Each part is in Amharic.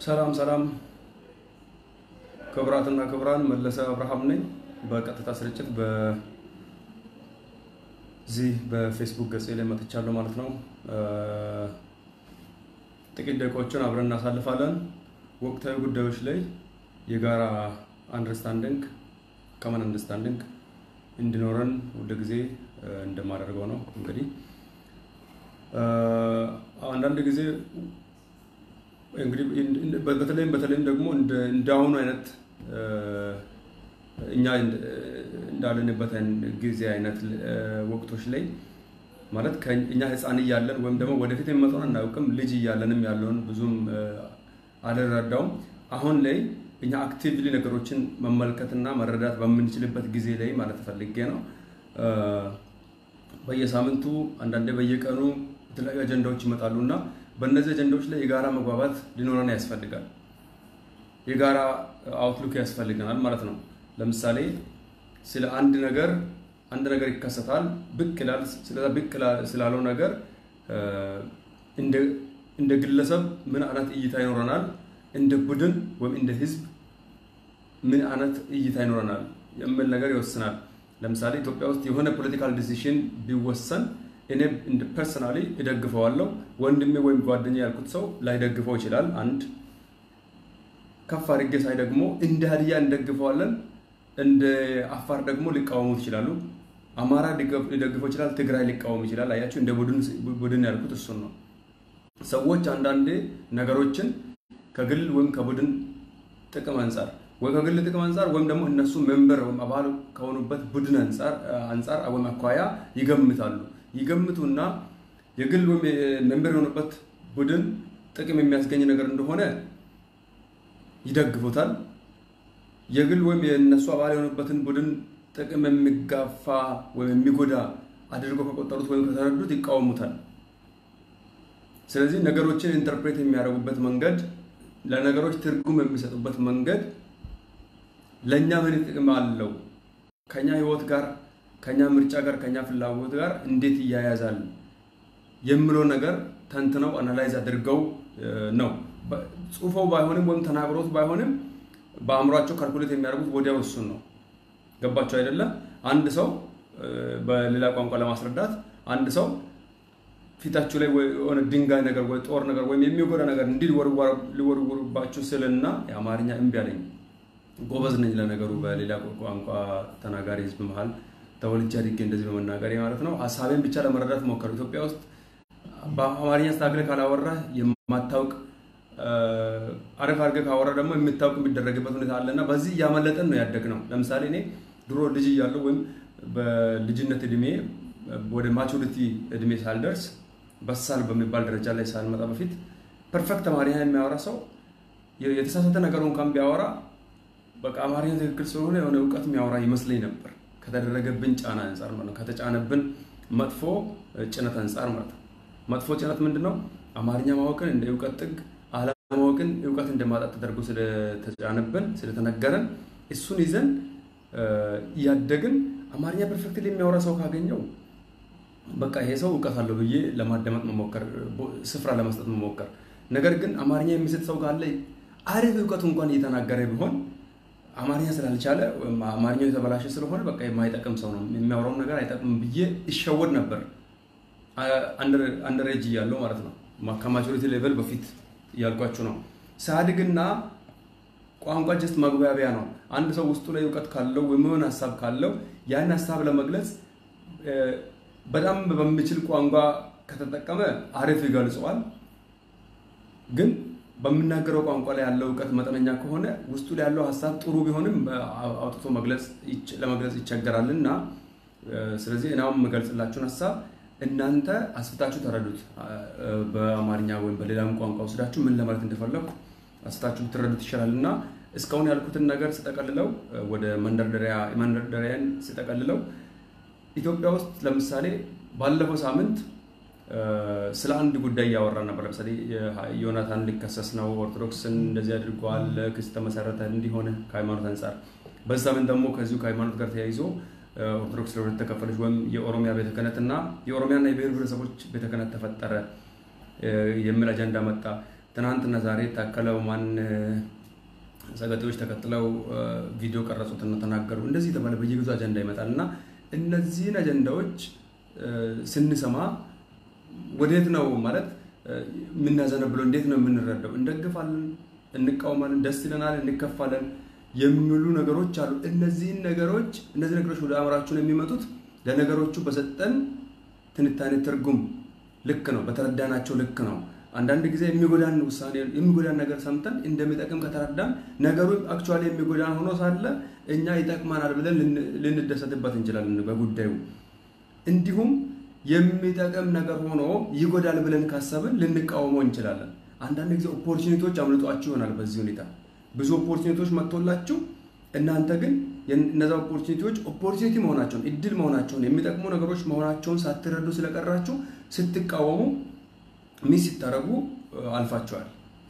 ሰላም ሰላም፣ ክቡራትና ክቡራን መለሰ አብርሃም ነኝ። በቀጥታ ስርጭት በዚህ በፌስቡክ ገጽ ላይ መጥቻለሁ ማለት ነው። ጥቂት ደቂቃዎችን አብረን እናሳልፋለን። ወቅታዊ ጉዳዮች ላይ የጋራ አንደርስታንዲንግ ከመን አንደርስታንዲንግ እንዲኖረን ሁል ጊዜ እንደማደርገው ነው። እንግዲህ አንዳንድ ጊዜ እንግዲህ በተለይም በተለይም ደግሞ እንደ አሁኑ አይነት እኛ እንዳለንበት ጊዜ አይነት ወቅቶች ላይ ማለት እኛ ሕፃን እያለን ወይም ደግሞ ወደፊት የሚመጣውን አናውቅም። ልጅ እያለንም ያለውን ብዙም አልረዳውም። አሁን ላይ እኛ አክቲቭሊ ነገሮችን መመልከትና መረዳት በምንችልበት ጊዜ ላይ ማለት ፈልጌ ነው። በየሳምንቱ አንዳንዴ በየቀኑ የተለያዩ አጀንዳዎች ይመጣሉ እና በእነዚህ አጀንዳዎች ላይ የጋራ መግባባት ሊኖረን ያስፈልጋል። የጋራ አውትሉክ ያስፈልገናል ማለት ነው። ለምሳሌ ስለ አንድ ነገር አንድ ነገር ይከሰታል፣ ብቅ ይላል። ስለዛ ብቅ ስላለው ነገር እንደ ግለሰብ ምን አይነት እይታ ይኖረናል፣ እንደ ቡድን ወይም እንደ ህዝብ ምን አይነት እይታ ይኖረናል የሚል ነገር ይወስናል። ለምሳሌ ኢትዮጵያ ውስጥ የሆነ ፖለቲካል ዲሲሽን ቢወሰን እኔ እንደ ፐርሰናሊ እደግፈዋለሁ። ወንድሜ ወይም ጓደኛ ያልኩት ሰው ላይደግፈው ይችላል። አንድ ከፍ አድርጌ ሳይ ደግሞ እንደ ሀዲያ እንደግፈዋለን፣ እንደ አፋር ደግሞ ሊቃወሙት ይችላሉ። አማራ ሊደግፈው ይችላል፣ ትግራይ ሊቃወም ይችላል። አያችሁ፣ እንደ ቡድን ያልኩት እሱን ነው። ሰዎች አንዳንዴ ነገሮችን ከግል ወይም ከቡድን ጥቅም አንጻር ወይ ከግል ጥቅም አንጻር ወይም ደግሞ እነሱ ሜምበር ወይም አባል ከሆኑበት ቡድን አንጻር ወይም አኳያ ይገምታሉ። ይገምቱና የግል ወይም ሜምበር የሆኑበት ቡድን ጥቅም የሚያስገኝ ነገር እንደሆነ ይደግፉታል። የግል ወይም የእነሱ አባል የሆኑበትን ቡድን ጥቅም የሚጋፋ ወይም የሚጎዳ አድርገው ከቆጠሩት ወይም ከተረዱት ይቃወሙታል። ስለዚህ ነገሮችን ኢንተርፕሬት የሚያደርጉበት መንገድ፣ ለነገሮች ትርጉም የሚሰጡበት መንገድ ለእኛ ምን ጥቅም አለው፣ ከኛ ህይወት ጋር፣ ከኛ ምርጫ ጋር፣ ከኛ ፍላጎት ጋር እንዴት ይያያዛል የሚለው ነገር ተንትነው አናላይዝ አድርገው ነው ጽሁፈው ባይሆንም ወይም ተናግሮት ባይሆንም በአእምሯቸው ካልኩሌት የሚያደርጉት ወዲያው እሱን ነው። ገባቸው አይደለም? አንድ ሰው በሌላ ቋንቋ ለማስረዳት አንድ ሰው ፊታችሁ ላይ የሆነ ድንጋይ ነገር ወይ ጦር ነገር ወይም የሚጎዳ ነገር እንዲህ ሊወርውርባችሁ ስልና የአማርኛ እምቢ አለኝ። ጎበዝ ነኝ ለነገሩ በሌላ ቋንቋ ተናጋሪ ህዝብ መሀል ተወልጄ አድጌ እንደዚህ በመናገሬ ማለት ነው። ሀሳቤን ብቻ ለመረዳት ሞከሩ። ኢትዮጵያ ውስጥ በአማርኛ ስታግለ ካላወራ የማታውቅ አሪፍ አድርገህ ካወራ ደግሞ የምታውቅ የሚደረግበት ሁኔታ አለና በዚህ እያመለጠን ነው ያደግነው። ለምሳሌ እኔ ድሮ ልጅ እያለሁ ወይም በልጅነት እድሜ ወደ ማቹሪቲ እድሜ ሳልደርስ በሳል በሚባል ደረጃ ላይ ሳልመጣ በፊት ፐርፌክት አማርኛ የሚያወራ ሰው የተሳሳተ ነገር እንኳን ቢያወራ በቃ አማርኛ ትክክል ስለሆነ የሆነ እውቀት የሚያወራ ይመስለኝ ነበር። ከተደረገብን ጫና አንጻር ማለት ነው። ከተጫነብን መጥፎ ጭነት አንጻር ማለት ነው። መጥፎ ጭነት ምንድን ነው? አማርኛ ማወቅን እንደ እውቀት ጥግ፣ አለማወቅን እውቀት እንደማጣት ተደርጎ ስለተጫነብን ስለተነገረን እሱን ይዘን እያደግን አማርኛ ፐርፌክትሊ የሚያወራ ሰው ካገኘው በቃ ይሄ ሰው እውቀት አለው ብዬ ለማዳመጥ መሞከር፣ ስፍራ ለመስጠት መሞከር። ነገር ግን አማርኛ የሚስት ሰው ካለ አሪፍ እውቀቱ እንኳን እየተናገረ ቢሆን አማርኛ ስላልቻለ አማርኛው የተበላሸ ስለሆነ በቃ የማይጠቅም ሰው ነው የሚያወራውን ነገር አይጠቅምም ብዬ ይሸወድ ነበር። አንደር ኤጅ እያለሁ ማለት ነው። ከማቹሪቲ ሌቨል በፊት እያልኳችሁ ነው። ሳድግና ቋንቋ ጀስት መግባቢያ ነው። አንድ ሰው ውስጡ ላይ እውቀት ካለው ወይም የሆነ ሀሳብ ካለው ያን ሀሳብ ለመግለጽ በጣም በሚችል ቋንቋ ከተጠቀመ አሪፍ ይገልጸዋል። ግን በምናገረው ቋንቋ ላይ ያለው እውቀት መጠነኛ ከሆነ ውስጡ ላይ ያለው ሀሳብ ጥሩ ቢሆንም አውጥቶ ለመግለጽ ይቸገራል እና ስለዚህ እናም የምገልጽላችሁን ሀሳብ እናንተ አስፍታችሁ ተረዱት። በአማርኛ ወይም በሌላም ቋንቋ ወስዳችሁ ምን ለማለት እንደፈለኩ አስፍታችሁ ትረዱት ይሻላል እና እስካሁን ያልኩትን ነገር ስጠቀልለው ወደ መንደርደሪያን ስጠቀልለው ኢትዮጵያ ውስጥ ለምሳሌ ባለፈው ሳምንት ስለ አንድ ጉዳይ እያወራ ነበር። ለምሳሌ ዮናታን ሊከሰስ ነው፣ ኦርቶዶክስን እንደዚህ አድርገዋል፣ ክስ ተመሰረተ እንዲሆነ ከሃይማኖት አንጻር። በዛ ምን ደግሞ ከዚሁ ከሃይማኖት ጋር ተያይዞ ኦርቶዶክስ ለሁለት ተከፈለች፣ ወይም የኦሮሚያ ቤተ ክህነት እና የኦሮሚያና የብሔር ብሔረሰቦች ቤተ ክህነት ተፈጠረ የሚል አጀንዳ መጣ። ትናንትና ዛሬ ታከለ ኡማን ሰገጤዎች ተከትለው ቪዲዮ ቀረጹትና ተናገሩ። እንደዚህ የተባለ በየጊዜው አጀንዳ ይመጣል እና እነዚህን አጀንዳዎች ስንሰማ ወዴት ነው ማለት የምናዘነብለው? እንዴት ነው የምንረዳው? እንደግፋለን፣ እንቃወማለን፣ ደስ ይለናል፣ እንከፋለን የሚሉ ነገሮች አሉ። እነዚህን ነገሮች እነዚህ ነገሮች ወደ አእምሯችን የሚመጡት ለነገሮቹ በሰጠን ትንታኔ ትርጉም ልክ ነው፣ በተረዳናቸው ልክ ነው። አንዳንድ ጊዜ የሚጎዳን ውሳኔ የሚጎዳን ነገር ሰምተን እንደሚጠቅም ከተረዳን ነገሩ አክቹዋሊ የሚጎዳን ሆኖ ሳለ እኛ ይጠቅማናል ብለን ልንደሰትበት እንችላለን በጉዳዩ። እንዲሁም የሚጠቅም ነገር ሆኖ ይጎዳል ብለን ካሰብን ልንቃወመው እንችላለን። አንዳንድ ጊዜ ኦፖርቹኒቲዎች አምልጧችሁ ይሆናል። በዚህ ሁኔታ ብዙ ኦፖርቹኒቲዎች መጥቶላችሁ እናንተ ግን እነዛ ኦፖርቹኒቲዎች ኦፖርቹኒቲ መሆናቸውን እድል መሆናቸውን የሚጠቅሙ ነገሮች መሆናቸውን ሳትረዱ ስለቀራችሁ ስትቃወሙ ሚስ ሲታረጉ አልፋቸዋል።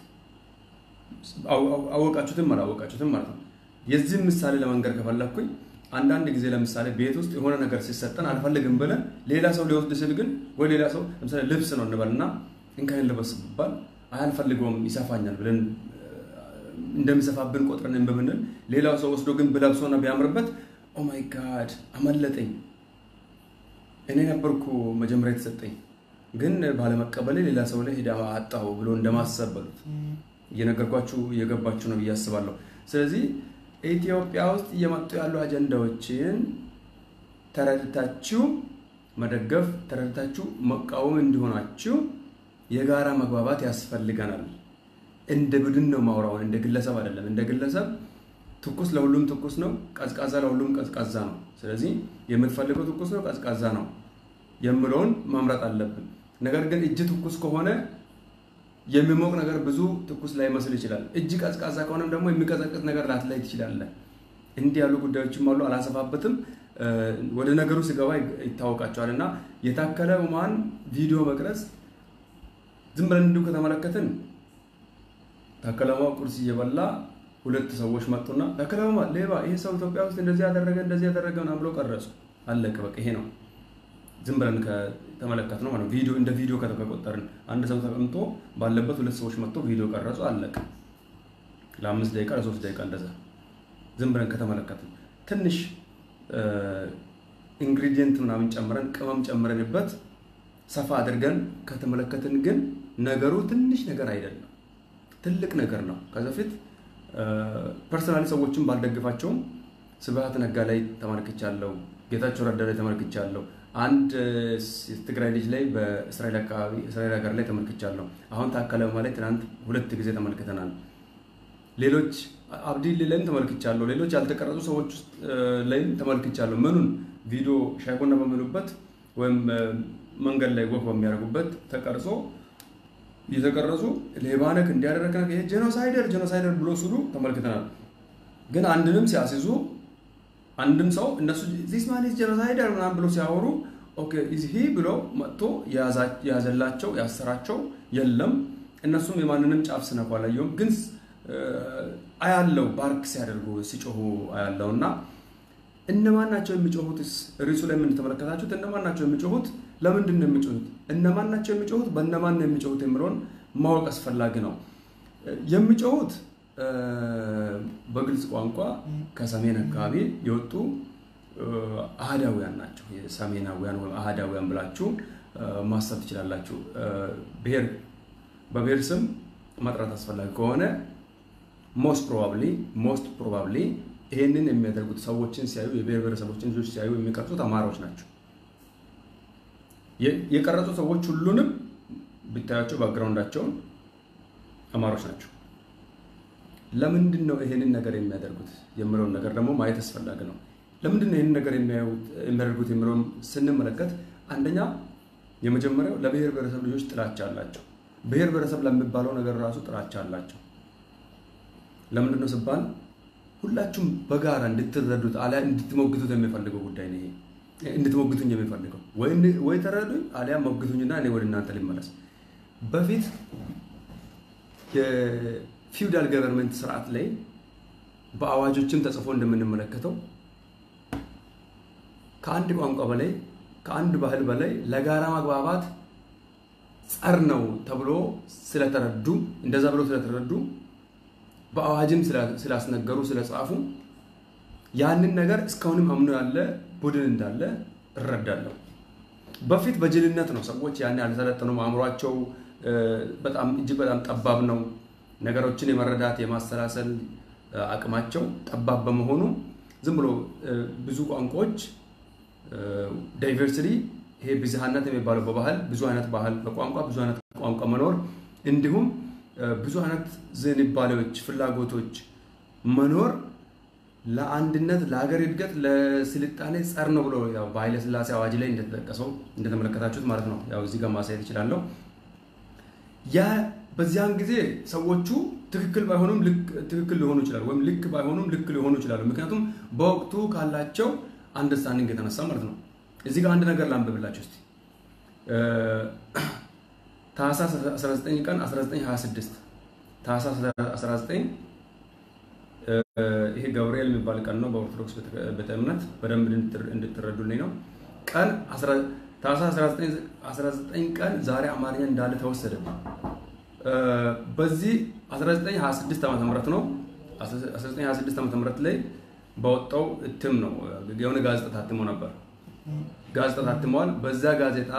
አወቃችሁትም አላወቃችሁትም ማለት ነው። የዚህም ምሳሌ ለመንገር ከፈለግኩኝ አንዳንድ ጊዜ ለምሳሌ ቤት ውስጥ የሆነ ነገር ሲሰጠን አልፈልግም ብለን ሌላ ሰው ሊወስድ ስል ግን ወይ ሌላ ሰው ለምሳሌ ልብስ ነው እንበልና እንካይን ልበስ ብባል አልፈልገውም ይሰፋኛል ብለን እንደሚሰፋብን ቆጥረን በምንል ሌላው ሰው ወስዶ ግን ብለብሶና ቢያምርበት ኦማይ ጋድ አመለጠኝ፣ እኔ ነበርኩ መጀመሪያ የተሰጠኝ ግን ባለመቀበሌ ሌላ ሰው ላይ ሄዳ አጣሁ ብሎ እንደማሰብ በሉት። እየነገርኳችሁ እየገባችሁ ነው ብዬ አስባለሁ። ስለዚህ ኢትዮጵያ ውስጥ እየመጡ ያሉ አጀንዳዎችን ተረድታችሁ መደገፍ፣ ተረድታችሁ መቃወም እንዲሆናችሁ የጋራ መግባባት ያስፈልገናል። እንደ ቡድን ነው ማውራውን፣ እንደ ግለሰብ አይደለም። እንደ ግለሰብ ትኩስ ለሁሉም ትኩስ ነው፣ ቀዝቃዛ ለሁሉም ቀዝቃዛ ነው። ስለዚህ የምትፈልገው ትኩስ ነው፣ ቀዝቃዛ ነው የምለውን መምረጥ አለብን። ነገር ግን እጅ ትኩስ ከሆነ የሚሞቅ ነገር ብዙ ትኩስ ላይመስል ይችላል። እጅ ቀዝቃዛ ከሆነም ደግሞ የሚቀዘቅዝ ነገር ላትላይ ትችላለህ። እንዲህ ያሉ ጉዳዮችም አሉ። አላሰፋበትም። ወደ ነገሩ ስገባ ይታወቃቸዋል። እና የታከለ ኡማን ቪዲዮ መቅረጽ ዝም ብለን እንዲሁ ከተመለከትን ታከለ ኡማ ቁርስ እየበላ ሁለት ሰዎች መጡና ታከለ ኡማ ሌባ፣ ይሄ ሰው ኢትዮጵያ ውስጥ እንደዚህ ያደረገ እንደዚህ ያደረገ ምናምን ብለው ቀረጹ። አለቀ በቃ ይሄ ነው። ዝም ብለን ከተመለከት ነው ማለት ቪዲዮ እንደ ቪዲዮ ከተቆጠርን አንድ ሰው ተቀምጦ ባለበት ሁለት ሰዎች መጥቶ ቪዲዮ ቀረጹ፣ አለቀ። ለአምስት ደቂቃ ለሶስት ደቂቃ እንደዛ ዝም ብለን ከተመለከትን ትንሽ ኢንግሪዲየንት ምናምን ጨምረን ቅመም ጨምረንበት ሰፋ አድርገን ከተመለከትን ግን ነገሩ ትንሽ ነገር አይደለም፣ ትልቅ ነገር ነው። ከዚ በፊት ፐርሰናሊ ሰዎችን ባልደግፋቸውም ስብሀት ነጋ ላይ ተመልክቻለሁ፣ ጌታቸው ረዳ ላይ ተመልክቻለሁ፣ አንድ ትግራይ ልጅ ላይ በእስራኤል አካባቢ እስራኤል ሀገር ላይ ተመልክቻለሁ። አሁን ታከለ ኡማ ላይ ትናንት ሁለት ጊዜ ተመልክተናል። ሌሎች አብዲል ላይም ተመልክቻለሁ። ሌሎች ያልተቀረጹ ሰዎች ውስጥ ላይም ተመልክቻለሁ። ምኑን ቪዲዮ ሻይ ቡና በሚሉበት ወይም መንገድ ላይ ወቅ በሚያደርጉበት ተቀርጾ እየተቀረጹ ሌባነክ እንዲያደረግ ይሄ ጄኖሳይደር ጄኖሳይደር ብሎ ሲሉ ተመልክተናል። ግን አንድንም ሲያስይዙ አንድም ሰው እነሱ ዚስ ማን ኢዝ ጄኖሳይደር ምናምን ብሎ ሲያወሩ ኦኬ ኢዝ ሂ ብሎ መጥቶ የያዘላቸው ያሰራቸው የለም። እነሱም የማንንም ጫፍ ስነኩ አላየሁም ግን አያለው ባርክ ሲያደርጉ ሲጮሁ አያለው እና እነማን ናቸው የሚጮሁትስ? ርዕሱ ላይ የምንተመለከታችሁት እነማን ናቸው የሚጮሁት? ለምንድን ነው የሚጮሁት? እነማን ናቸው የሚጮሁት? በእነማን ነው የሚጮሁት የሚለውን ማወቅ አስፈላጊ ነው። የሚጮሁት በግልጽ ቋንቋ ከሰሜን አካባቢ የወጡ አህዳውያን ናቸው። የሰሜናውያን ወይም አህዳውያን ብላችሁ ማሰብ ትችላላችሁ። ብሔር በብሔር ስም መጥራት አስፈላጊ ከሆነ ሞስት ፕሮባብሊ ሞስት ፕሮባብሊ ይሄንን የሚያደርጉት ሰዎችን ሲያዩ የብሔር ብሔረሰቦችን ልጆች ሲያዩ የሚቀርጹት አማራዎች ናቸው። የቀረጹ ሰዎች ሁሉንም ብታያቸው ባክግራውንዳቸውን አማሮች ናቸው። ለምንድን ነው ይሄንን ነገር የሚያደርጉት የምለውን ነገር ደግሞ ማየት አስፈላጊ ነው። ለምንድን ነው ይህንን ነገር የሚያደርጉት የምለውን ስንመለከት አንደኛ የመጀመሪያው ለብሔር ብሔረሰብ ልጆች ጥላቻ አላቸው። ብሔር ብሔረሰብ ለሚባለው ነገር ራሱ ጥላቻ አላቸው። ለምንድን ነው ሲባል ሁላችሁም በጋራ እንድትረዱት አሊያ እንድትሞግቱት የሚፈልገው ጉዳይ ነው። ይሄ እንድትሞግቱኝ የሚፈልገው ወይ ተረዱኝ አሊያ ሞግቱኝና እኔ ወደ እናንተ ልመለስ። በፊት የፊውዳል ገቨርንመንት ስርዓት ላይ በአዋጆችም ተጽፎ እንደምንመለከተው ከአንድ ቋንቋ በላይ ከአንድ ባህል በላይ ለጋራ መግባባት ጸር ነው ተብሎ ስለተረዱ እንደዛ ብሎ ስለተረዱ በአዋጅም ስላስነገሩ ስለጻፉ ያንን ነገር እስካሁንም አምኖ ያለ ቡድን እንዳለ እረዳለሁ። በፊት በጅልነት ነው ሰዎች ያን ያልሰለጠኑም አእምሯቸው በጣም እጅግ በጣም ጠባብ ነው። ነገሮችን የመረዳት የማሰላሰል አቅማቸው ጠባብ በመሆኑ ዝም ብሎ ብዙ ቋንቋዎች ዳይቨርሲቲ ይሄ ብዝሃነት የሚባለው በባህል ብዙ አይነት ባህል በቋንቋ ብዙ አይነት ቋንቋ መኖር እንዲሁም ብዙ አይነት ዝንባሌዎች፣ ፍላጎቶች መኖር ለአንድነት፣ ለሀገር እድገት፣ ለስልጣኔ ጸር ነው ብሎ ያው በኃይለ ሥላሴ አዋጅ ላይ እንደተጠቀሰው እንደተመለከታችሁት ማለት ነው። ያው እዚህ ጋር ማሳየት እችላለሁ። ያ በዚያን ጊዜ ሰዎቹ ትክክል ባይሆኑም ልክ ትክክል ሊሆኑ ይችላሉ፣ ወይም ልክ ባይሆኑም ልክ ሊሆኑ ይችላሉ። ምክንያቱም በወቅቱ ካላቸው አንደርስታንዲንግ የተነሳ ማለት ነው። እዚህ ጋር አንድ ነገር ላንብብላችሁ እስቲ ታህሳስ 19 ቀን 1926 ታህሳስ 19 ይሄ ገብርኤል የሚባል ቀን ነው በኦርቶዶክስ ቤተ እምነት በደንብ እንድትረዱልኝ ነው። ቀን ታህሳስ 19 ቀን ዛሬ አማርኛ እንዳለ ተወሰደ። በዚህ 1926 ዓመተ ምህረት ነው 1926 ዓመተ ምህረት ላይ በወጣው እትም ነው የሆነ ጋዜጣ ታትሞ ነበር። ጋዜጣ ታትመዋል። በዛ ጋዜጣ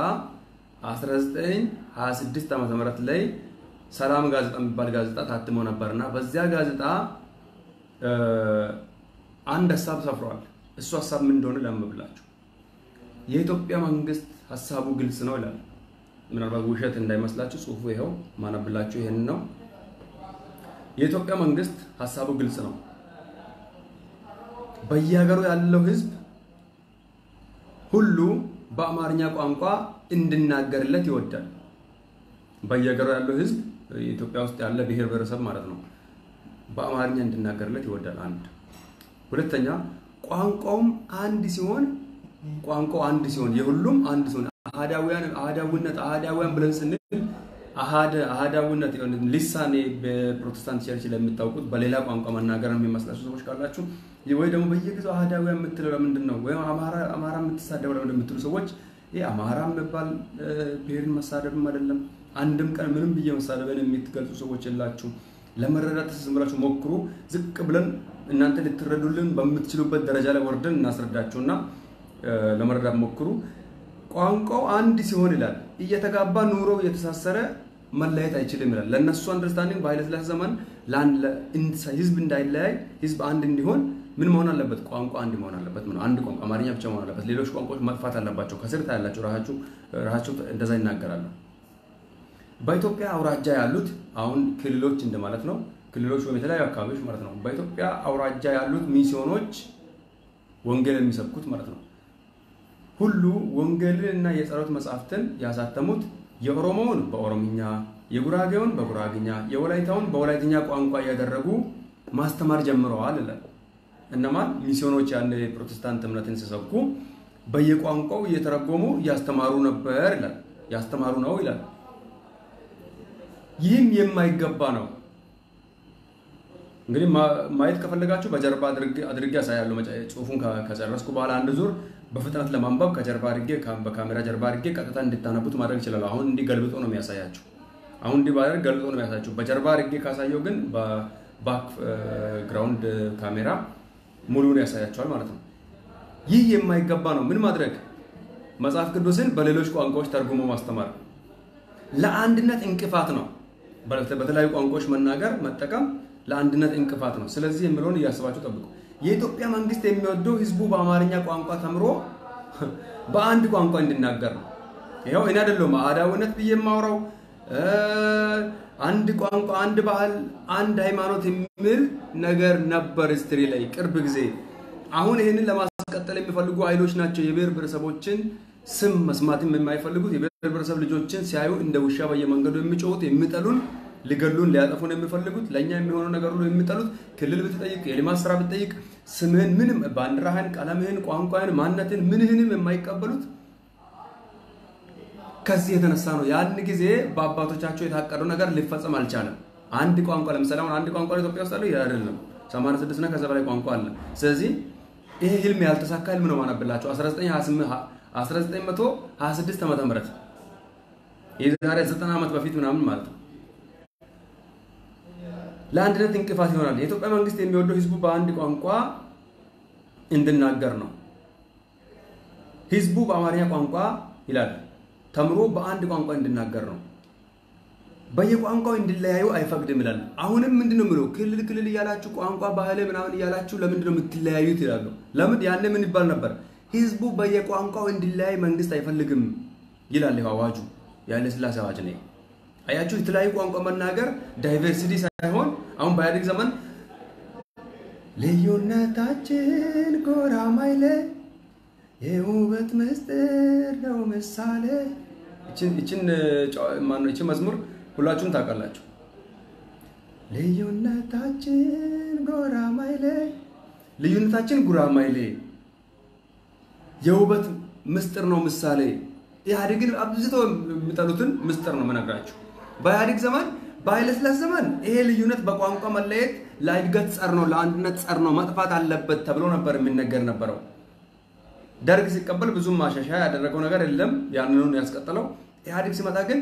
1926 ዓመተ ምህረት ላይ ሰላም ጋዜጣ የሚባል ጋዜጣ ታትሞ ነበርና በዚያ ጋዜጣ አንድ ሀሳብ ሰፍሯል። እሱ ሀሳብ ምን እንደሆነ ላንብብላችሁ። የኢትዮጵያ መንግስት ሀሳቡ ግልጽ ነው ይላል። ምናልባት ውሸት እንዳይመስላችሁ ጽሁፉ ይኸው ማነብላችሁ ይሄን ነው። የኢትዮጵያ መንግስት ሀሳቡ ግልጽ ነው። በየሀገሩ ያለው ህዝብ ሁሉ በአማርኛ ቋንቋ እንድናገርለት ይወዳል። በየሀገሩ ያለው ህዝብ ኢትዮጵያ ውስጥ ያለ ብሔር ብሔረሰብ ማለት ነው በአማርኛ እንድናገርለት ይወዳል። አንድ ሁለተኛ ቋንቋውም አንድ ሲሆን ቋንቋው አንድ ሲሆን የሁሉም አንድ ሲሆን አህዳውያን አህዳዊነት አህዳውያን ብለን ስንል አሃደ አህዳዊነት ሊሳኔ በፕሮቴስታንት ቸርች ለምታውቁት በሌላ ቋንቋ መናገር የሚመስላችሁ ሰዎች ካላችሁ ወይ ደግሞ በየጊዜው አህዳውያን የምትለው ለምንድን ነው? ወይም አማራ አማራ የምትሳደበው ለምንድን የምትሉ ሰዎች ይህ አማራ የሚባል ብሔርን መሳደብም አይደለም። አንድም ቀን ምንም ብዬ መሳደብን የምትገልጹ ሰዎች የላችሁ። ለመረዳት ዝም ብላችሁ ሞክሩ። ዝቅ ብለን እናንተ ልትረዱልን በምትችሉበት ደረጃ ላይ ወርደን እናስረዳችሁና ለመረዳት ሞክሩ። ቋንቋው አንድ ሲሆን ይላል እየተጋባ ኑሮ እየተሳሰረ መለየት አይችልም ይላል። ለእነሱ አንደርስታንዲንግ በኃይለሥላሴ ዘመን ህዝብ እንዳይለያይ ህዝብ አንድ እንዲሆን ምን መሆን አለበት? ቋንቋ አንድ መሆን አለበት። አንድ ቋንቋ አማርኛ ብቻ መሆን አለበት። ሌሎች ቋንቋዎች መጥፋት አለባቸው። ከስር ታያላችሁ። ራሳችሁ ራሳቸው እንደዛ ይናገራሉ። በኢትዮጵያ አውራጃ ያሉት አሁን ክልሎች እንደማለት ነው። ክልሎች ወይም የተለያዩ አካባቢዎች ማለት ነው። በኢትዮጵያ አውራጃ ያሉት ሚስዮኖች ወንጌል የሚሰብኩት ማለት ነው ሁሉ ወንጌልን እና የጸሎት መጽሐፍትን ያሳተሙት የኦሮሞውን በኦሮምኛ፣ የጉራጌውን በጉራግኛ፣ የወላይታውን በወላይትኛ ቋንቋ እያደረጉ ማስተማር ጀምረዋል ይላል። እነማን ሚስዮኖች ያን የፕሮቴስታንት እምነትን ሲሰብኩ በየቋንቋው እየተረጎሙ እያስተማሩ ነበር ይላል። ያስተማሩ ነው ይላል። ይህም የማይገባ ነው። እንግዲህ ማየት ከፈለጋችሁ በጀርባ አድርጌ ያሳያለሁ። ጽሁፉን ከጨረስኩ በኋላ አንድ ዙር በፍጥነት ለማንበብ ከጀርባ አድርጌ በካሜራ ጀርባ አድርጌ ቀጥታ እንድታነቡት ማድረግ ይችላሉ። አሁን እንዲህ ገልብጦ ነው የሚያሳያችሁ። አሁን እንዲህ ባደርግ ገልብጦ ነው የሚያሳያችሁ። በጀርባ አድርጌ ካሳየው ግን በባክ ግራውንድ ካሜራ ሙሉውን ያሳያቸዋል ማለት ነው። ይህ የማይገባ ነው። ምን ማድረግ? መጽሐፍ ቅዱስን በሌሎች ቋንቋዎች ተርጉሞ ማስተማር ለአንድነት እንቅፋት ነው። በተለያዩ ቋንቋዎች መናገር መጠቀም ለአንድነት እንቅፋት ነው። ስለዚህ የሚለውን እያስባችሁ ጠብቁ። የኢትዮጵያ መንግስት የሚወደው ህዝቡ በአማርኛ ቋንቋ ተምሮ በአንድ ቋንቋ እንዲናገር ነው። ይኸው እኔ አይደለሁም አህዳዊነት ብዬ የማውራው አንድ ቋንቋ፣ አንድ ባህል፣ አንድ ሃይማኖት የሚል ነገር ነበር ስትሪ ላይ ቅርብ ጊዜ። አሁን ይህንን ለማስቀጠል የሚፈልጉ ኃይሎች ናቸው የብሔር ብሔረሰቦችን ስም መስማትም የማይፈልጉት የብሔር ብሔረሰብ ልጆችን ሲያዩ እንደ ውሻ በየመንገዱ የሚጮሁት የሚጠሉን ሊገሉን ሊያጠፉን የሚፈልጉት ለእኛ የሚሆነው ነገር ሁሉ የሚጠሉት ክልል ብትጠይቅ የልማት ስራ ብትጠይቅ ስምህን ምንም ባንዲራህን፣ ቀለምህን፣ ቋንቋህን፣ ማንነትን ምንህንም የማይቀበሉት ከዚህ የተነሳ ነው። ያን ጊዜ በአባቶቻቸው የታቀደው ነገር ሊፈጸም አልቻለም። አንድ ቋንቋ ለምሳሌ አሁን አንድ ቋንቋ ኢትዮጵያ ውስጥ አለ ይህ አይደለም። 86 እና ከዛ በላይ ቋንቋ አለ። ስለዚህ ይሄ ህልም ያልተሳካ ህልም ነው ማነብላቸው 1926 ዓመተ ምህረት የዛሬ ዘጠና ዓመት በፊት ምናምን ማለት ነው። ለአንድነት እንቅፋት ይሆናል። የኢትዮጵያ መንግስት የሚወደው ህዝቡ በአንድ ቋንቋ እንድናገር ነው። ህዝቡ በአማርኛ ቋንቋ ይላል ተምሮ በአንድ ቋንቋ እንድናገር ነው። በየቋንቋው እንዲለያዩ አይፈቅድም ይላል። አሁንም ምንድን ነው የምለው ክልል ክልል እያላችሁ ቋንቋ ባህል ምናምን እያላችሁ ለምንድን ነው የምትለያዩት ይላሉ። ለምን ያኔ ምን ይባል ነበር? ህዝቡ በየቋንቋው እንዲለያይ መንግስት አይፈልግም ይላል ይኸው አዋጁ። የኃይለ ሥላሴ አዋጅ ነው። አያችሁ፣ የተለያዩ ቋንቋ መናገር ዳይቨርሲቲ ሳይሆን አሁን በኢህአዴግ ዘመን ልዩነታችን ጎራ ማይለ የውበት ምስጢር ነው ምሳሌ። ይችን ማነው ይችን መዝሙር ሁላችሁም ታውቃላችሁ። ልዩነታችን ጎራ ማይሌ ልዩነታችን ጉራ ማይሌ የውበት ምስጢር ነው ምሳሌ። ኢህአዴግን አብዝቶ የሚጠሉትን ምስጢር ነው የምነግራችሁ። በኢህአዴግ ዘመን በኃይለሥላሴ ዘመን ይሄ ልዩነት በቋንቋ መለየት ለእድገት ጸር ነው፣ ለአንድነት ጸር ነው፣ መጥፋት አለበት ተብሎ ነበር የሚነገር ነበረው። ደርግ ሲቀበል ብዙም ማሻሻያ ያደረገው ነገር የለም፣ ያንኑን ያስቀጠለው። ኢህአዴግ ሲመጣ ግን